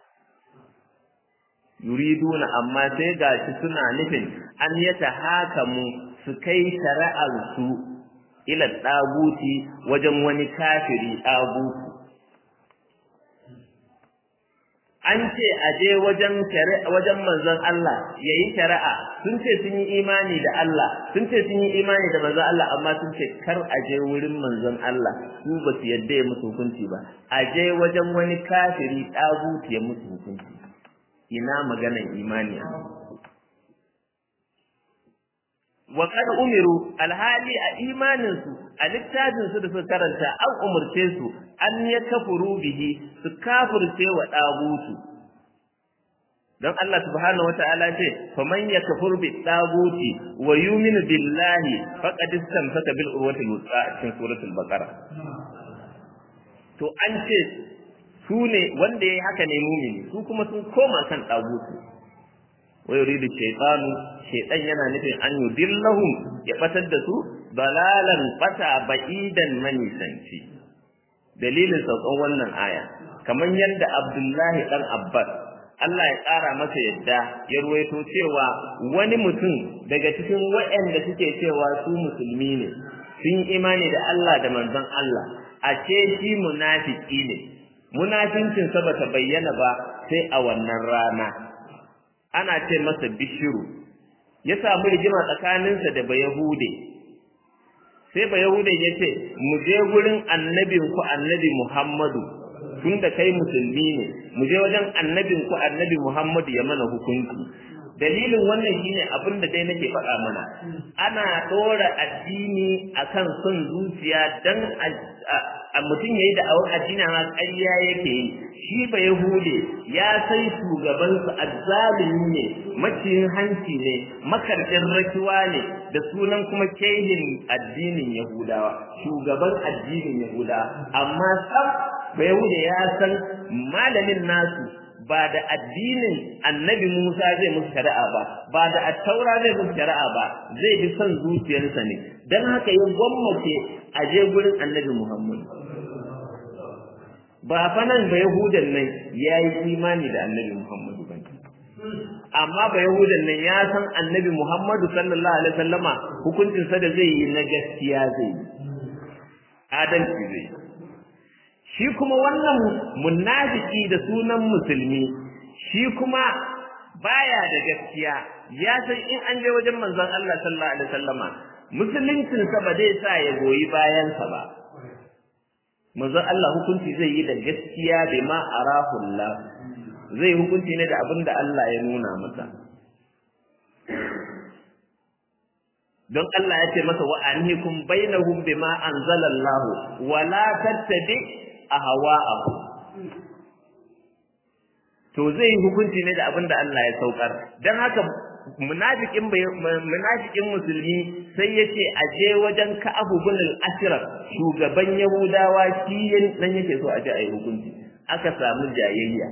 yuriduna amma sai gashi suna nufin an yata hakamu su kai shari'ar su ila daguti wajen wani kafiri daguti an ce a je wajen wajen manzon Allah yayi shari'a sun ce sun yi imani da Allah sun ce sun yi imani da manzon Allah amma sun ce kar a je wurin manzon Allah su ba su yadda ya musu hukunci ba a je wajen wani kafiri daguti ya musu hukunci ina maganan imani a wa kad umiru alhali a imanin su a littafin su da suka karanta an umurce su an ya kafuru bihi su kafirce wa dagutu don Allah subhanahu wata'ala ce faman yakfur bi daguti wa yu'minu billahi faqad istamsaka bil urwati al-wuthqa cikin suratul baqara to an ce su ne wanda yayi haka ne mumini su kuma sun koma kan dagutu wa yuridu shaytanu shaytan yana nufin an yudillahum ya batar da su dalalan bata ba'idan manisanci dalilin saukan wannan aya kamar yadda Abdullahi dan Abbas Allah ya ƙara masa yadda ya ruwaito cewa wani mutum daga cikin waɗanda suke cewa su musulmi ne sun imani da Allah da manzon Allah a ce shi munafiki ne munafincin sa bata bayyana ba sai a wannan rana ana ce masa bishiru ya samu rigima tsakaninsa da bayahude sai bayahude ya ce mu je gurin annabin ku annabi muhammadu tun da kai musulmi ne mu je wajen annabin ku annabi muhammadu ya mana hukunci dalilin wannan shine abin da dai nake faɗa mana ana ɗora addini akan son zuciya dan a mutum yayi da awon addini ma ƙarya yake yi shi ba yahude ya sai shugabansa azzalimi ne maciyin hanci ne makarɗin rakiwa ne da sunan kuma kehin addinin yahudawa shugaban addinin yahudawa amma sab ba yahude ya san malamin nasu ba da addinin annabi Musa zai musu shari'a ba ba da attaura zai musu shari'a ba zai bi son zuciyarsa ne dan haka ya gwammace a je gurin annabi Muhammad ba fa nan ba yahudan nan ya yi imani da annabi Muhammad ba amma ba yahudan nan ya san annabi Muhammad sallallahu alaihi wasallama hukuncin sa da zai yi na gaskiya zai yi adalci zai yi shi kuma wannan munafiki da sunan musulmi shi kuma baya da gaskiya ya san in an je wajen manzon Allah sallallahu alaihi wasallama musuluncin sa ba zai sa ya goyi bayan sa ba manzon Allah hukunci zai yi da gaskiya bai ma arahu Allah zai hukunci ne da abin da Allah ya nuna masa don Allah ya ce masa wa anhikum bainahum bima anzalallahu wa la tattabi ahwa'ahu to zai yi hukunci ne da abin da Allah ya saukar dan haka munafikin munafikin musulmi sai yace a je wajen Ka'ab bin al-Ashraf shugaban Yahudawa shi nan yake so a je a yi hukunci aka samu jayayya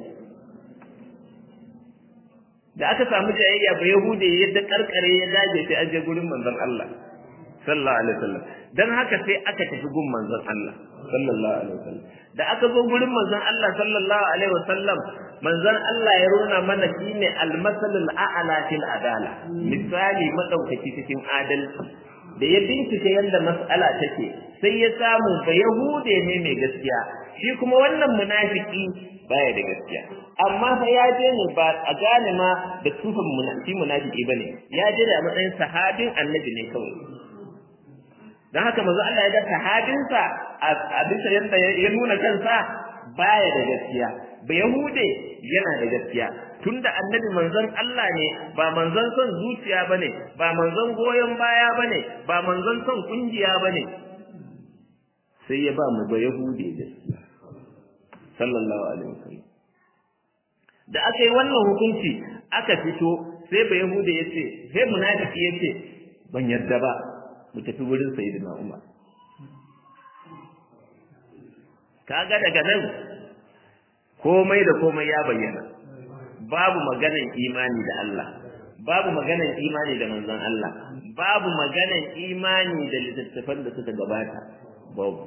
da aka samu jayayya ba Yahude yadda karkare ya dage sai an je gurin manzon Allah sallallahu alaihi wasallam dan haka sai aka tafi gun manzon Allah sallallahu alaihi wasallam da aka zo gurin manzon Allah sallallahu alaihi wasallam manzon Allah ya rona mana shine almasalul a'la fil adala misali madaukaki cikin adalci da ya bincike yadda mas'ala take sai ya samu ba yahude ne mai gaskiya shi kuma wannan munafiki baya da gaskiya amma fa ya je ne ba a gane ma da tufan munafiki munafiki bane ya je da matsayin sahabin annabi ne kawai dan haka manzo Allah ya ga sahabinsa a bisa yadda ya nuna kansa baya da gaskiya ba yahude yana da gaskiya tunda annabi manzon Allah ne ba manzon son zuciya bane ba manzon goyon baya bane ba manzon son kungiya bane sai ya ba mu ba yahude gaskiya sallallahu alaihi wasallam da aka yi wannan hukunci aka fito sai ba yahude yace sai munafiki yace ban yarda ba mu tafi wurin sayyidina Umar kaga daga nan komai da komai ya bayyana babu maganan imani da Allah babu maganan imani da manzon Allah babu maganan imani da littattafan da suka gabata babu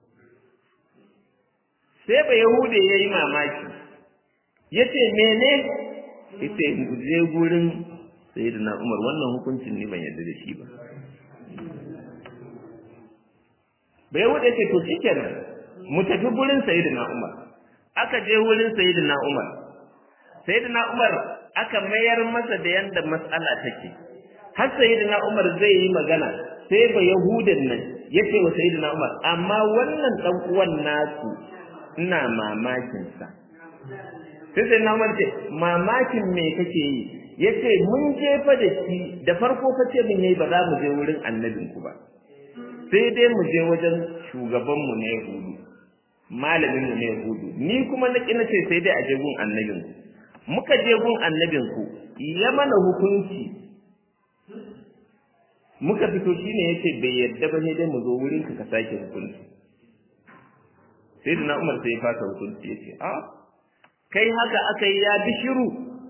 sai ba yahude ya yi mamaki ya ce mene ita je gurin sayyidina umar wannan hukuncin ne ban yarda da shi ba ba yahude ce to shikenan mu tafi gurin sayyidina umar aka je wurin sayyidina umar sayyidina umar aka mayar masa da yanda mas'ala take har sayyidina umar zai yi magana sai ba yahudan nan yace wa sayyidina umar amma wannan dan uwan nasu ina mamakin sa sai sayyidina umar ce mamakin me kake yi yace mun jefa da shi da farko fa ce mun yayi ba za mu je wurin annabinku ba sai dai mu je wajen shugabanmu na yahudu malamin mu ne hudu ni kuma na kina ce sai dai a je gun annabin ku muka je gun annabin ku ya mana hukunci muka fito shine yace bai yadda ba ne dai mu zo wurin ka ka sake hukunci sai na Umar sai ya fasa hukunci yace a kai haka aka yi ya bishiru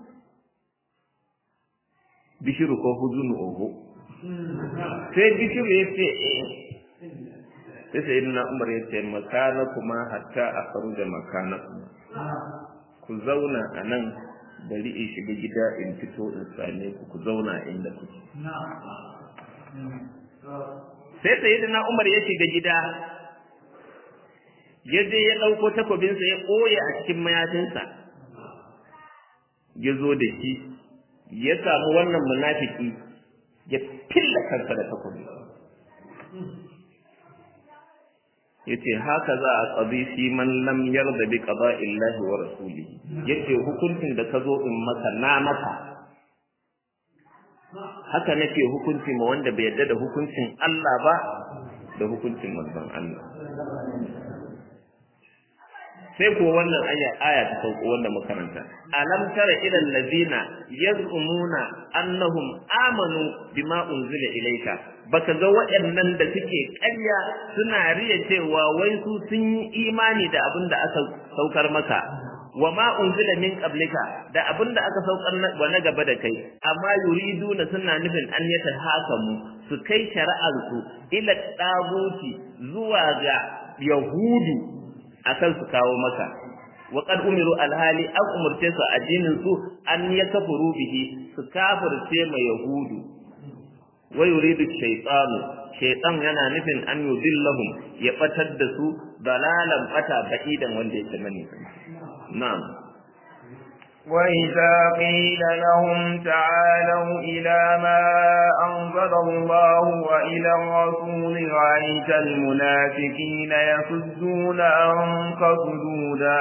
bishiru ko huzunu oho sai bishiru yace eh sai sai na umar ya ce makana kuma hatta a faru da makana ku zauna a nan bari in shiga gida in fito in same ku ku zauna inda kuke sai sai na umar ya shiga gida ya je ya ɗauko takobinsa ya ɓoye a cikin mayafinsa ya zo da shi ya samu wannan munafiki ya filla kansa da takobi yace haka za a qadi fi man lam yarda bi qada'illahi wa rasulihi yace hukuncin da ka zo in maka na maka haka nake hukunci ma wanda bai yarda da hukuncin Allah ba da hukuncin manzon Allah sai ko wannan aya aya ta sauko wanda makaranta alam tara ila allazina yaz'umuna annahum amanu bima unzila ilayka baka ga waɗannan da suke ƙarya suna riya cewa wai su sun yi imani da abin da aka saukar maka wa ma unzila min qablika da abin da aka saukar wa na gaba da kai amma yuriduna suna nufin an yata hakamu su kai shari'ar su ila taguti zuwa ga yahudu akan su kawo maka wa qad umiru alhali an umurce su addinin su an yakfuru bihi su kafirce ma yahudu wa yuridu shaytanu shaytan yana nufin an yudillahum ya batar da su dalalan bata ba'idan wanda yake mani na'am وإذا قيل لهم تعالوا إلى ما أنزل الله وإلى الرسول رأيت المنافقين يصدون عنك صدودا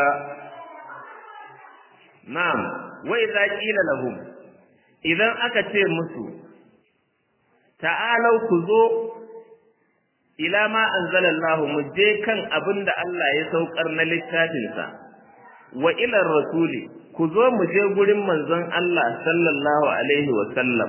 نعم وإذا قيل لهم إذا أكتر مسو تعالوا كذو إلى ما أنزل الله مجيكا أبند الله يسوكر نلتاتنسا وإلى الرسول ku zo mu je gurin manzon Allah sallallahu alaihi wa sallam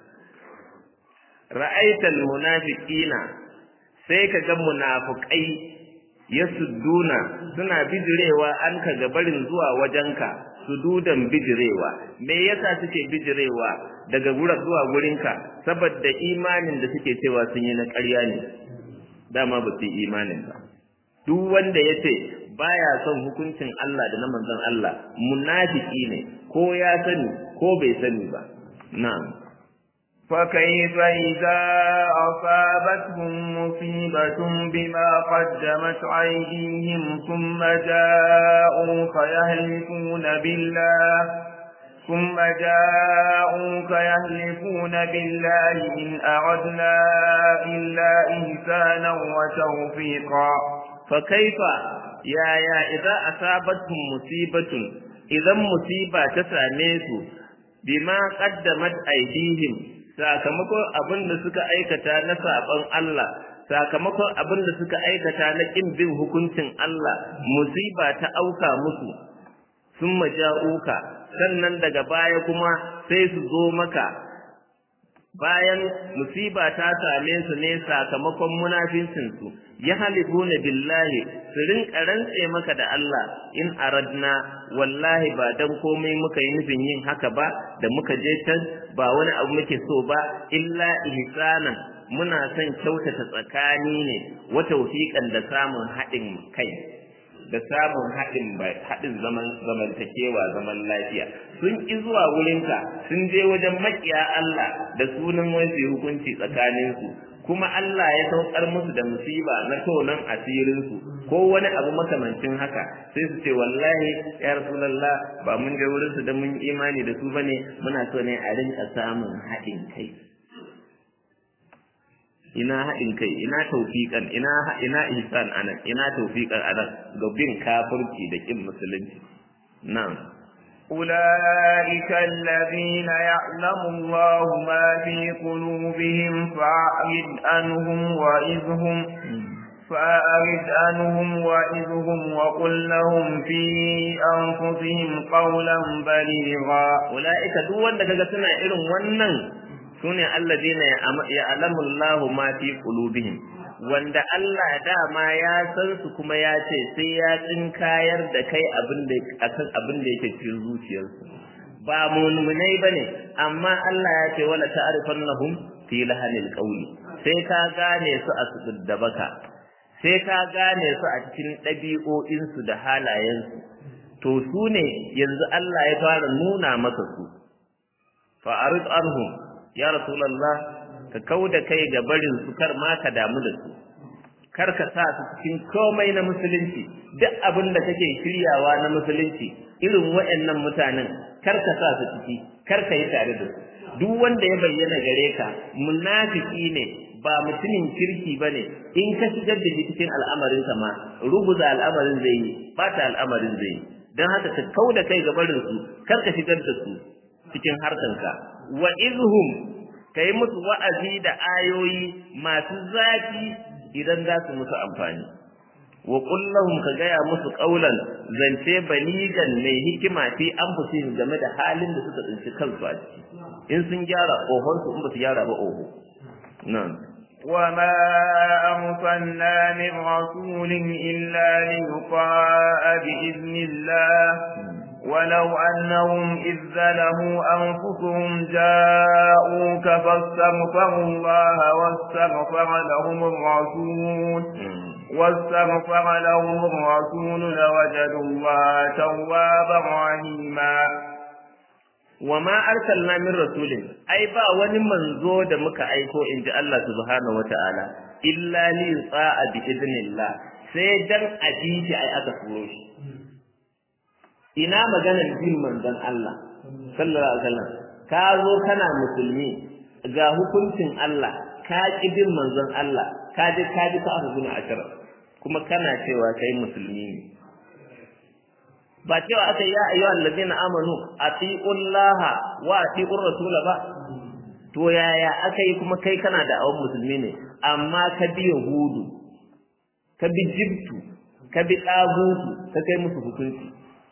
ra'aital munafiqina sai ka ga munafiqai yasudduna suna bijirewa an ka ga barin zuwa wajenka sududan bijirewa me yasa suke bijirewa daga gura zuwa gurinka saboda imanin da suke cewa sun yi na ƙarya ne dama ba su yi imanin ba duk wanda ya ce baya son hukuncin Allah da na manzon Allah munafiki ne ko ya sani ko bai sani ba na'am فكيف إذا أصابتهم مصيبة بما قدمت أيديهم ثم جاءوك يهلكون بالله ثم جاءوك يهلكون بالله إن أردنا إلا إنسانا وتوفيقا فكيف يا يا إذا أصابتهم مصيبة إذا مصيبة تساميسوا بما قدمت أيديهم sakamakon abin da suka aikata na saɓon Allah sakamakon abin da suka aikata na ƙin bin hukuncin Allah musiba ta auka musu sun maja'uka sannan daga baya kuma sai su zo maka bayan musiba ta same su ne sakamakon munafincin su ya halifuna billahi su rinka rantse maka da Allah in aradna wallahi ba dan komai muka yi nufin yin haka ba da muka je can ba wani abu muke so ba illa ihsanan muna son kyautata tsakani ne wa tawfiqan da samun haɗin kai da samun haɗin haɗin zaman zamantakewa zaman lafiya sun ƙi zuwa wurinka sun je wajen makiya Allah da sunan wani hukunci tsakaninsu kuma Allah ya saukar musu da musiba na tonon asirinsu ko wani abu makamancin haka sai su ce wallahi ya rasulullah ba mun je wurin su da mun imani da su bane muna so ne a rinka samun haɗin kai ina haɗin kai ina taufiƙan ina ina ihsan anan ina taufiƙan anan ga bin kafirci da kin musulunci na'am أولئك الذين يعلم الله ما في قلوبهم فأعرض عنهم وإذهم فأعرض عنهم وإذهم وقل لهم في أنفسهم قولا بليغا أولئك دون daga suna irin wannan sune alladina ya'lamu Allah ma fi qulubihim wanda Allah dama ya san su kuma ya ce sai ya tsinkayar da kai abin da akan abin da yake cikin zuciyarsu ba mu'minai bane amma Allah ya ce wala ta'rifannahum fi lahanil qawli sai ka gane su a su da baka sai ka gane su a cikin ɗabi'o'insu da halayensu to su ne yanzu Allah ya fara nuna maka su fa'arid anhum ya rasulullah ka kauda kai ga barin su kar ma ka damu da su kar ka sa su cikin komai na musulunci duk abin da kake shiryawa na musulunci irin waɗannan mutanen kar ka sa su ciki kar ka yi tare da su duk wanda ya bayyana gare ka munafiki ne ba mutumin kirki ba ne in ka shigar da shi cikin al'amarinsa ma rubuza al'amarin zai yi bata al'amarin zai yi don haka ka kau da kai gabarin su kar ka shigar da su cikin harkanka wa izhum ka yi musu wa'azi da ayoyi masu zafi idan za su musu amfani wa kullahum ka gaya musu qaulan zance baligan mai hikima fi anfusihim game da halin da suka tsinci kansu a ciki in sun gyara ohon su in ba su gyara ba oho na'am وما أرسلنا من رسول إلا ليطاع بإذن الله ولو أنهم إذ ظلموا أنفسهم جاءوك فاستغفروا الله واستغفر لهم الرسول واستغفر لهم الرسول لوجدوا الله توابا رحيما وما أرسلنا من رسول أي با wani manzo da muka aiko in ji Allah subhanahu wataala illa li yuta'a bi idnillah sai dan ajiyi ai aka turo shi ina maganar bin manzon Allah sallallahu alaihi wasallam ka zo kana musulmi ga hukuncin Allah ka ki bin manzon Allah ka ji ka ji ka aka guna ashara kuma kana cewa kai musulmi ne ba cewa aka ya ayyuha allazina amanu atiullaha wa atiur rasula ba to yaya aka yi kuma kai kana da awon musulmi ne amma ka bi yahudu ka bi jibtu ka bi dagutu ka kai musu hukunci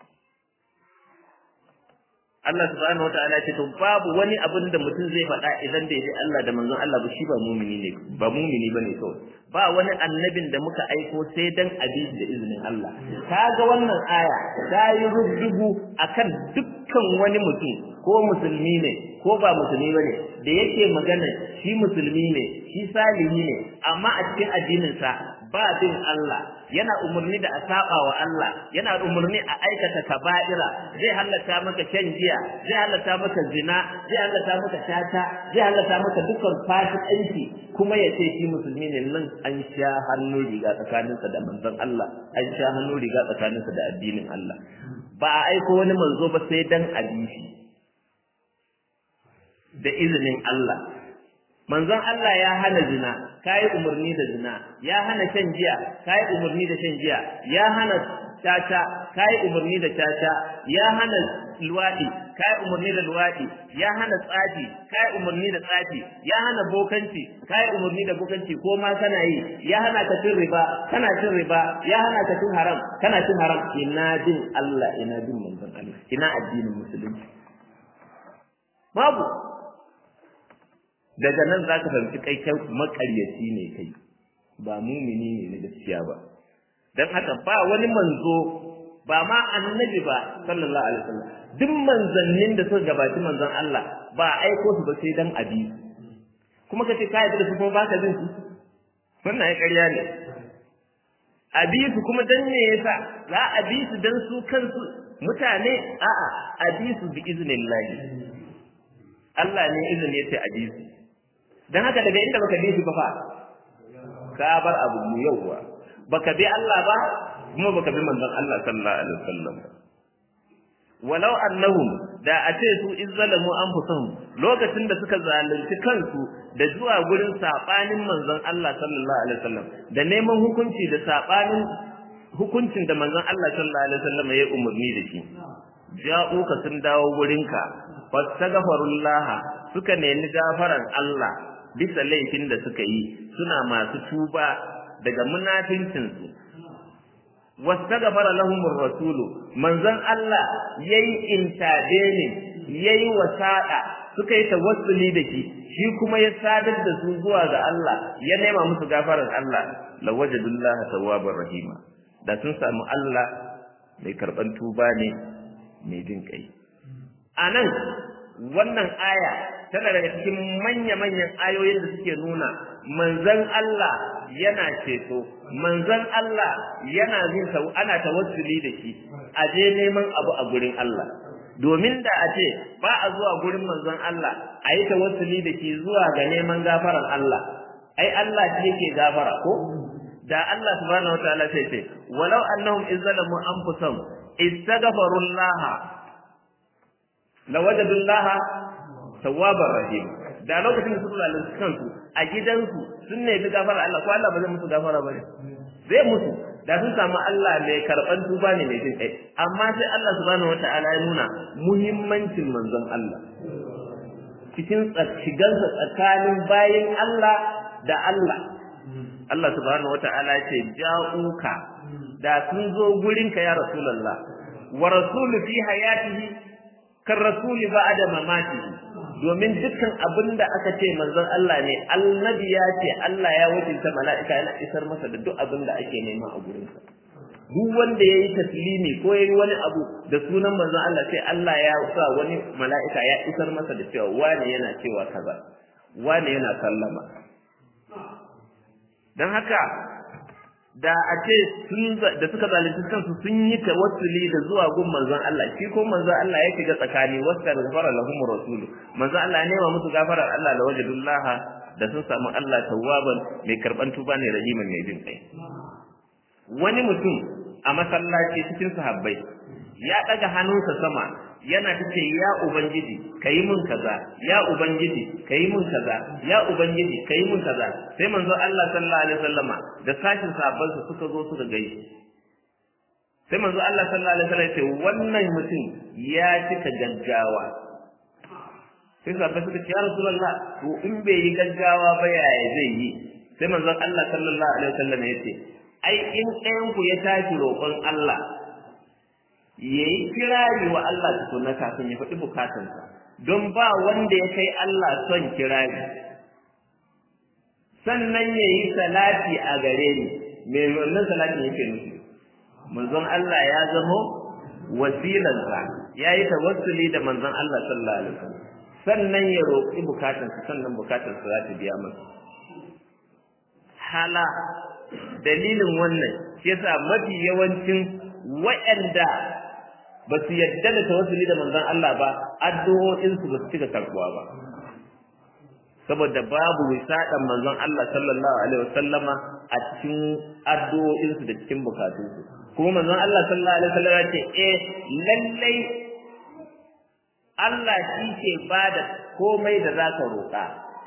Allah subhanahu wataala ce to babu wani abin da mutum zai faɗa idan da yaji Allah da manzon Allah ba shi ba mumini ne ba mumini bane kawai ba wani annabin da muka aiko sai dan abin da izinin Allah kaga wannan aya ta yi rubdugu akan dukkan wani mutum ko musulmi ne ko ba musulmi bane da yake magana shi musulmi ne shi salihi ne amma a cikin addinin sa ba bin Allah yana umarni da a saba wa Allah yana umarni a aikata kaba'ira zai halatta maka shan giya zai halatta maka zina zai halatta maka tata zai halatta maka dukkan fasikanci kuma ya ce shi musulmi ne nan an sha hannu riga tsakaninsa da manzon Allah an sha hannu riga tsakaninsa da addinin Allah ba a aiko wani manzo ba sai dan abisi da izinin Allah manzon Allah ya hana zina kai umarni da zina ya hana shan giya kai umarni da shan giya ya hana caca kai umarni da caca ya hana luwadi kai umarni da luwadi ya hana tsafi kai umarni da tsafi ya hana bokanci kai umarni da bokanci ko ma kana yi ya hana ka cin riba kana cin riba ya hana ka cin haram kana cin haram ina bin Allah ina bin manzon Allah ina addinin musulunci babu daga nan za ka fahimci kai kai makaryaci ne kai ba mumini ne na gaskiya ba don haka ba wani manzo ba ma annabi ba sallallahu alaihi wasallam duk manzannin da suka gabaci manzon Allah ba aiko su ba sai dan abi kuma ka ce ka yarda da su kuma baka jin su wannan ai ƙarya ne abi su kuma dan me yasa za a bi su dan su kansu mutane a'a a bi su bi iznillahi Allah ne izini yace a bi su dan haka daga inda baka bi su ba fa ka bar abu mu yauwa baka bi Allah ba kuma baka bi manzon Allah sallallahu alaihi wasallam walau annahum da a ce su izzalamu anfusahum lokacin da suka zalunci kansu da zuwa gurin sabanin manzon Allah sallallahu alaihi wasallam da neman hukunci da sabanin hukuncin da manzon Allah sallallahu alaihi wasallam ya umarni da shi ja'uka sun dawo gurinka fastaghfirullah suka nemi gafaran Allah bisa laifin da suka yi suna masu tuba daga munafincinsu wastaghfara lahumur rasulu manzon Allah yayi intadene yayi wasada suka yi tawassuli da shi shi kuma ya sadar da su zuwa ga Allah ya nema musu gafarar Allah lawajadullaha tawwabar rahima da sun samu Allah mai karban tuba ne mai jin kai anan wannan aya tana daga cikin manya-manyan ayoyin da suke nuna manzon Allah yana ceto manzon Allah yana jin sau ana tawassuli da shi a je neman abu a gurin Allah domin da a ce ba a zuwa gurin manzon Allah a yi tawassuli da shi zuwa ga neman gafarar Allah ai Allah shi yake gafara ko da Allah subhanahu wataala sai ce walau annahum izzalamu anfusahum istaghfarullaha lawajadullaha tawwabar rahim da lokacin da suka lalata kansu a gidansu sun nemi gafara Allah ko Allah ba zai musu gafara ba ne zai musu da sun samu Allah mai karban tuba ne mai jin kai amma sai Allah subhanahu wata'ala ya nuna muhimmancin manzon Allah cikin shigansa tsakanin bayin Allah da Allah Allah subhanahu wata'ala ya ce ja'uka da sun zo gurinka ya rasulullah wa rasulu fi hayatihi kan rasuli ba'da mamatihi domin dukkan abin da aka ce manzon Allah ne annabi ya ce Allah ya wakilta mala'ika yana isar masa da duk abin da ake nema a gurinsa duk wanda ya yi taslimi ko ya yi wani abu da sunan manzon Allah sai Allah ya sa wani mala'ika ya isar masa da cewa wane yana cewa kaza wane yana sallama don haka da a ce da suka zalunci kansu sun yi tawassuli da zuwa gun manzon Allah shi ko manzon Allah ya shiga tsakani wasta da gafara lahum rasul manzon Allah ya nema musu gafarar Allah da wajadullaha da sun samu Allah tawwaban mai karban tuba ne rahiman mai jin kai wani mutum a masallaci cikin sahabbai ya daga hannunsa sama yana tace ya ubangiji kayi mun kaza ya ubangiji kayi mun kaza ya ubangiji kayi mun kaza sai manzo Allah sallallahu alaihi wasallama da sashin sahabban su suka zo suka gaishe sai manzo Allah sallallahu alaihi wasallam ya ce wannan mutum ya cika gaggawa sai sahabbai suka ce ya rasulullah to in bai yi gaggawa ba yaya zai yi sai manzo Allah sallallahu alaihi wasallam ya ce ai in ɗayan ku ya tashi roƙon Allah ya yi kirari wa Allah tukuna kafin ya faɗi bukatansa don ba wanda ya kai Allah son kirari sannan ya yi salati a gare ni me wannan salatin yake nufi manzon Allah ya zamo wasilansa ya yi tawassuli da manzon Allah sallallahu alaihi wasallam sannan ya roƙi bukatansa sannan bukatansa za ta biya masa hala dalilin wannan shi yasa mafi yawancin waɗanda ba su yadda da tawassuli da manzon Allah ba addu'o'in su ba su cika karbuwa ba saboda babu wisadan manzon Allah sallallahu alaihi wasallama a cikin addu'o'in su da cikin bukatun su kuma manzon Allah sallallahu alaihi wasallama ce eh lallai Allah shi ke bada komai da zaka roƙa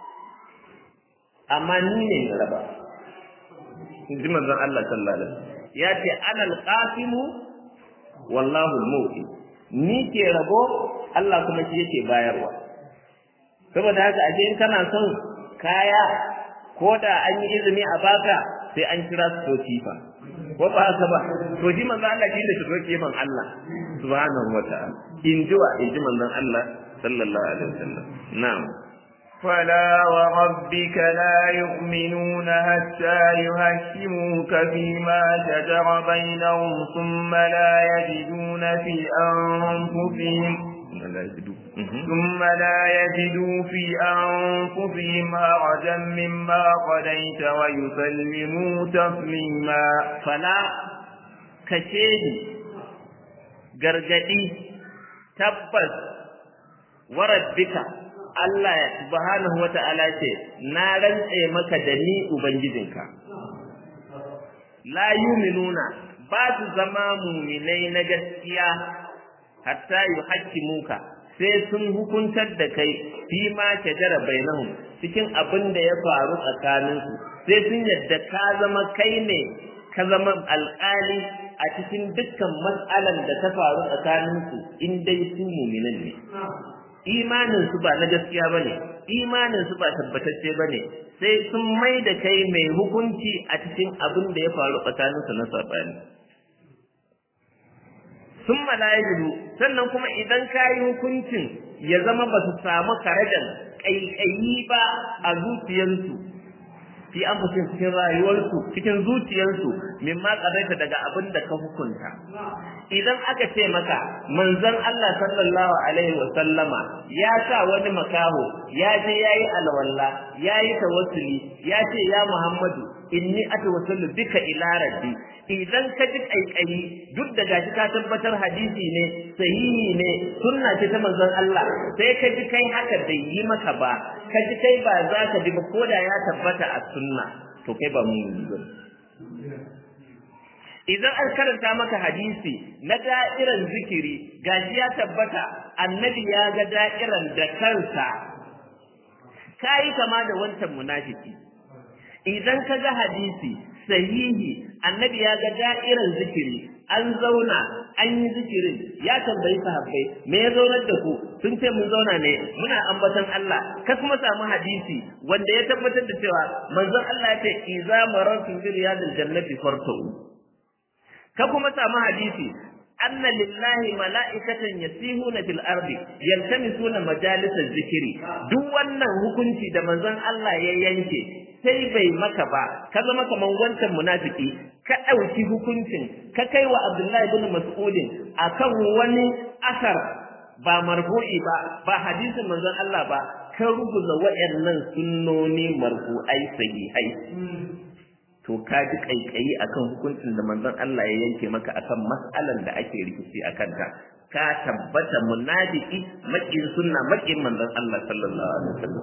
amma ni ne na raba in ji manzon Allah sallallahu alaihi wasallam ya ce ana alqasimu wallahu al-mu'ti ni ke rabo Allah kuma shi yake bayarwa saboda haka aje in kana son kaya ko da an yi izini a baka sai an kira su to kifa ko ba haka ba to shi manzo Allah shi da shi roke man Allah subhanahu wa ta'ala in ji wa in ji manzon Allah sallallahu alaihi wasallam na'am فلا وربك لا يؤمنون حتى يهكموك فيما شجر بينهم ثم لا يجدون في أنفسهم ثم لا يجدوا في أنفسهم هرجا مما قضيت ويسلموا تسليما فلا كشيدي gargadi tabbas warabbika Allah ya subhanahu wata'ala ce na rantse maka da ni ubangijinka la yuminuna ba su zama muminai na gaskiya hatta yuhaqqimuka sai sun hukuntar da kai fi ma shajara bainahum cikin abin da ya faru tsakaninsu sai sun yadda ka zama kai ne ka zama alƙali a cikin dukkan matsalan da ta faru tsakaninsu in dai su muminan ne imanin su ba na gaskiya bane imanin su ba tabbatacce bane sai sun mai da kai mai hukunci a cikin abin da ya faru tsakaninsu na sabani sun malayidu sannan kuma idan ka yi hukuncin ya zama ba su samu karajan ƙaiƙayi ba a zuciyarsu fi an cikin rayuwarsu cikin zuciyarsu min ma tsaraita daga abin da ka hukunta idan aka ce maka manzon Allah sallallahu alaihi wa sallama ya sa wani makaho ya je yayi alwalla yayi tawassuli ya ce ya Muhammadu inni atawassalu bika ila rabbi idan ka ji kaikayi duk da gashi ka tabbatar hadisi ne sahihi ne sunna ce ta manzon Allah sai ka ji kai haka bai yi maka ba ka ji kai ba za ka ji ba ko da ya tabbata a sunna to kai ba mun ba idan an karanta maka hadisi na da'iran zikiri gashi ya tabbata annabi ya ga da'iran da kansa kai kama da wancan munafiki idan ka ga hadisi sahihi annabi ya ga da'irar zikiri an zauna an yi zikirin ya tambayi sahabbai me ya zaunar da ku sun ce mun zauna ne muna ambaton Allah ka kuma samu hadisi wanda ya tabbatar da cewa manzon Allah ya ce iza marartu bi riyadil jannati fartau ka kuma samu hadisi anna lillahi mala'ikatan yasihuna fil ardi yaltamisuna majalisaz zikiri duk wannan hukunci da manzon Allah ya yanke sai bai maka ba ka zama kaman wancan munafiki ka ɗauki hukuncin ka kai wa Abdullahi ibn Mas'udin akan wani asar ba marfu'i ba ba hadisin manzon Allah ba ka rubuta wayannan sunnoni marfu'ai sahihai to ka ji kaikayi akan hukuncin da manzon Allah ya yanke maka akan mas'alan da ake rikici akan ta ka tabbata munafiki makin sunna makin manzon Allah sallallahu alaihi wasallam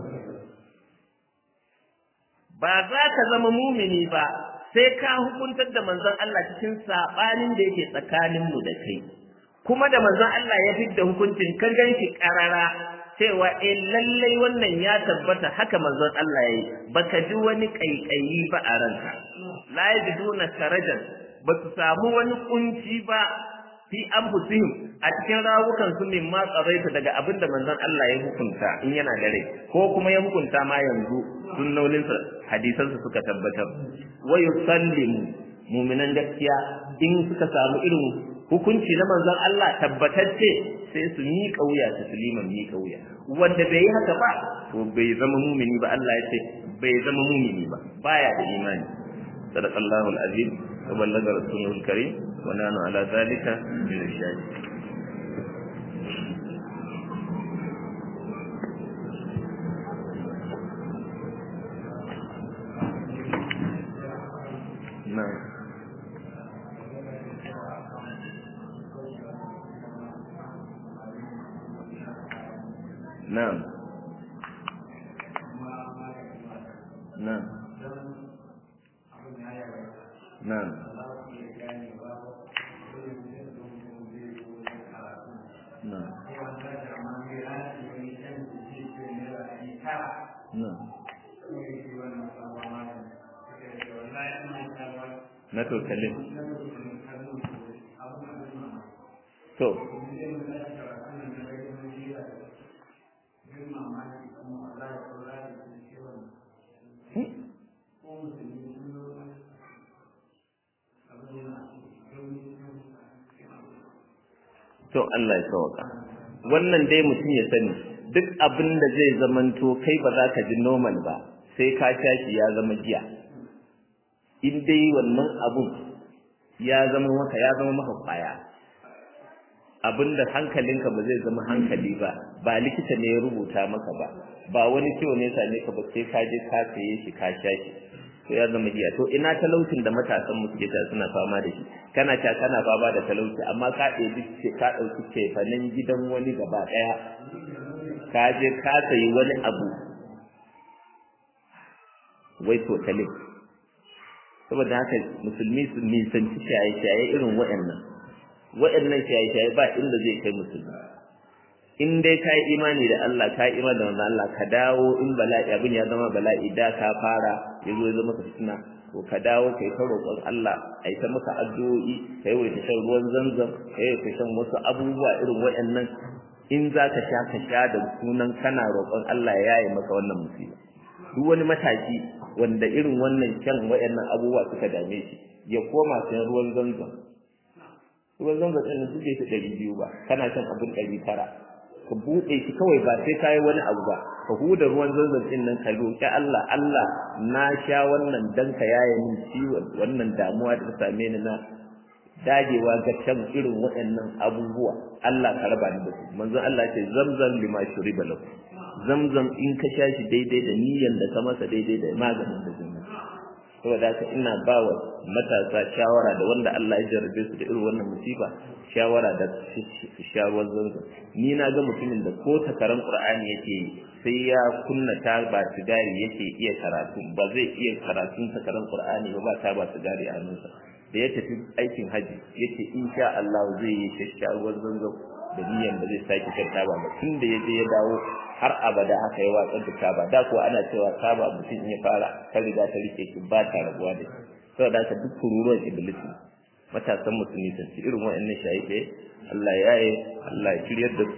ba za ka zama mumini ba sai ka hukuntar da manzon Allah cikin sabanin da yake tsakanin mu da kai kuma da manzon Allah ya fidda hukuncin kan ganshi karara cewa eh lallai wannan ya tabbata haka manzon Allah yayi baka ji wani kaikayi ba a ranka la yajiduna sarajan ba su samu wani kunci ba fi anfusihim a cikin rawukan su min ma tsaraita daga abin da manzon Allah ya hukunta in yana da rai ko kuma ya hukunta ma yanzu sunnolinsa hadisansa suka tabbatar wa yusallimu mu'minan gaskiya in suka samu irin hukunci na manzon Allah tabbatacce sai su miƙa wuya su suliman miƙa wuya wanda bai yi haka ba to bai zama mumini ba Allah ya ce bai zama mumini ba baya da imani sadaqallahu alazim wa ballaga rasulul karim wa nanu ala zalika min ash-shahidin na'am نعم نعم نعم نعم نعم na totalin to to Allah ya sauka wannan dai mutum ya sani duk abin da zai zamanto kai ba za ka ji normal ba sai ka sha shi ya zama giya in dai wannan abun ya zama maka ya zama maka kwaya abinda hankalinka ba zai zama hankali ba ba likita ne ya rubuta maka ba ba wani ciwo ne same ka ba sai ka je ka saye shi ka sha shi to ya zama giya to ina talaucin da matasan mu suke ta suna fama da shi kana ta kana fama da talauci amma ka ɗebi ce ka ɗauki cefanen gidan wani gaba ɗaya ka je ka sayi wani abu wai totalin saboda haka musulmi su nisanci shaye-shaye irin waɗannan waɗannan shaye-shaye ba inda zai kai musulmi in dai ka yi imani da Allah ka yi imani da wannan Allah ka dawo in bala'i abin ya zama bala'i da ka fara ya zo ya zama ka fitina to ka dawo kai ta roƙon Allah a yi ta maka addu'o'i ka yi ta shan ruwan zanzam ka yi ta shan wasu abubuwa irin waɗannan in za ka sha ka sha da sunan kana roƙon Allah ya yi maka wannan musiba duk wani mataki wanda irin wannan kyan waɗannan abubuwa suka dame shi ya koma sayan ruwan zanzam ruwan zanzam ɗin nan suke shi ɗari biyu ba kana shan abin ɗari tara ka buɗe shi kawai ba sai ka yi wani abu ba ka huda ruwan zanzam ɗin nan ka roƙi Allah Allah na sha wannan dan ka yaye min ciwon wannan damuwa da ta same ni na dagewa ga shan irin waɗannan abubuwa Allah ka raba ni da su manzon Allah ce zamzam lima shuriba lahu zamzam in ka sha shi daidai da niyyar da ka masa daidai da maganin da zai saboda haka ina ba wa matasa shawara da wanda Allah ya jarabe su da irin wannan musiba shawara da shawarar zanzan ni na ga mutumin da ko takarar Qur'ani yake sai ya kunna ta ba sigari yake iya karatu ba zai iya karatun takarar Qur'ani ba ba ta ba sigari a hannunsa da ya tafi aikin haji yace insha Allah zai yi shawar zanzan da niyyar da zai sake shan taba ba tun da ya je ya dawo har abada haka ya watsar da taba da ko ana cewa taba mutum ya fara ta riga ta rike shi ba ta rabuwa da shi saboda haka duk kururuwan iblis matasan musulmi sun ci irin wa'annan shaye Allah ya yi Allah ya shiryar da su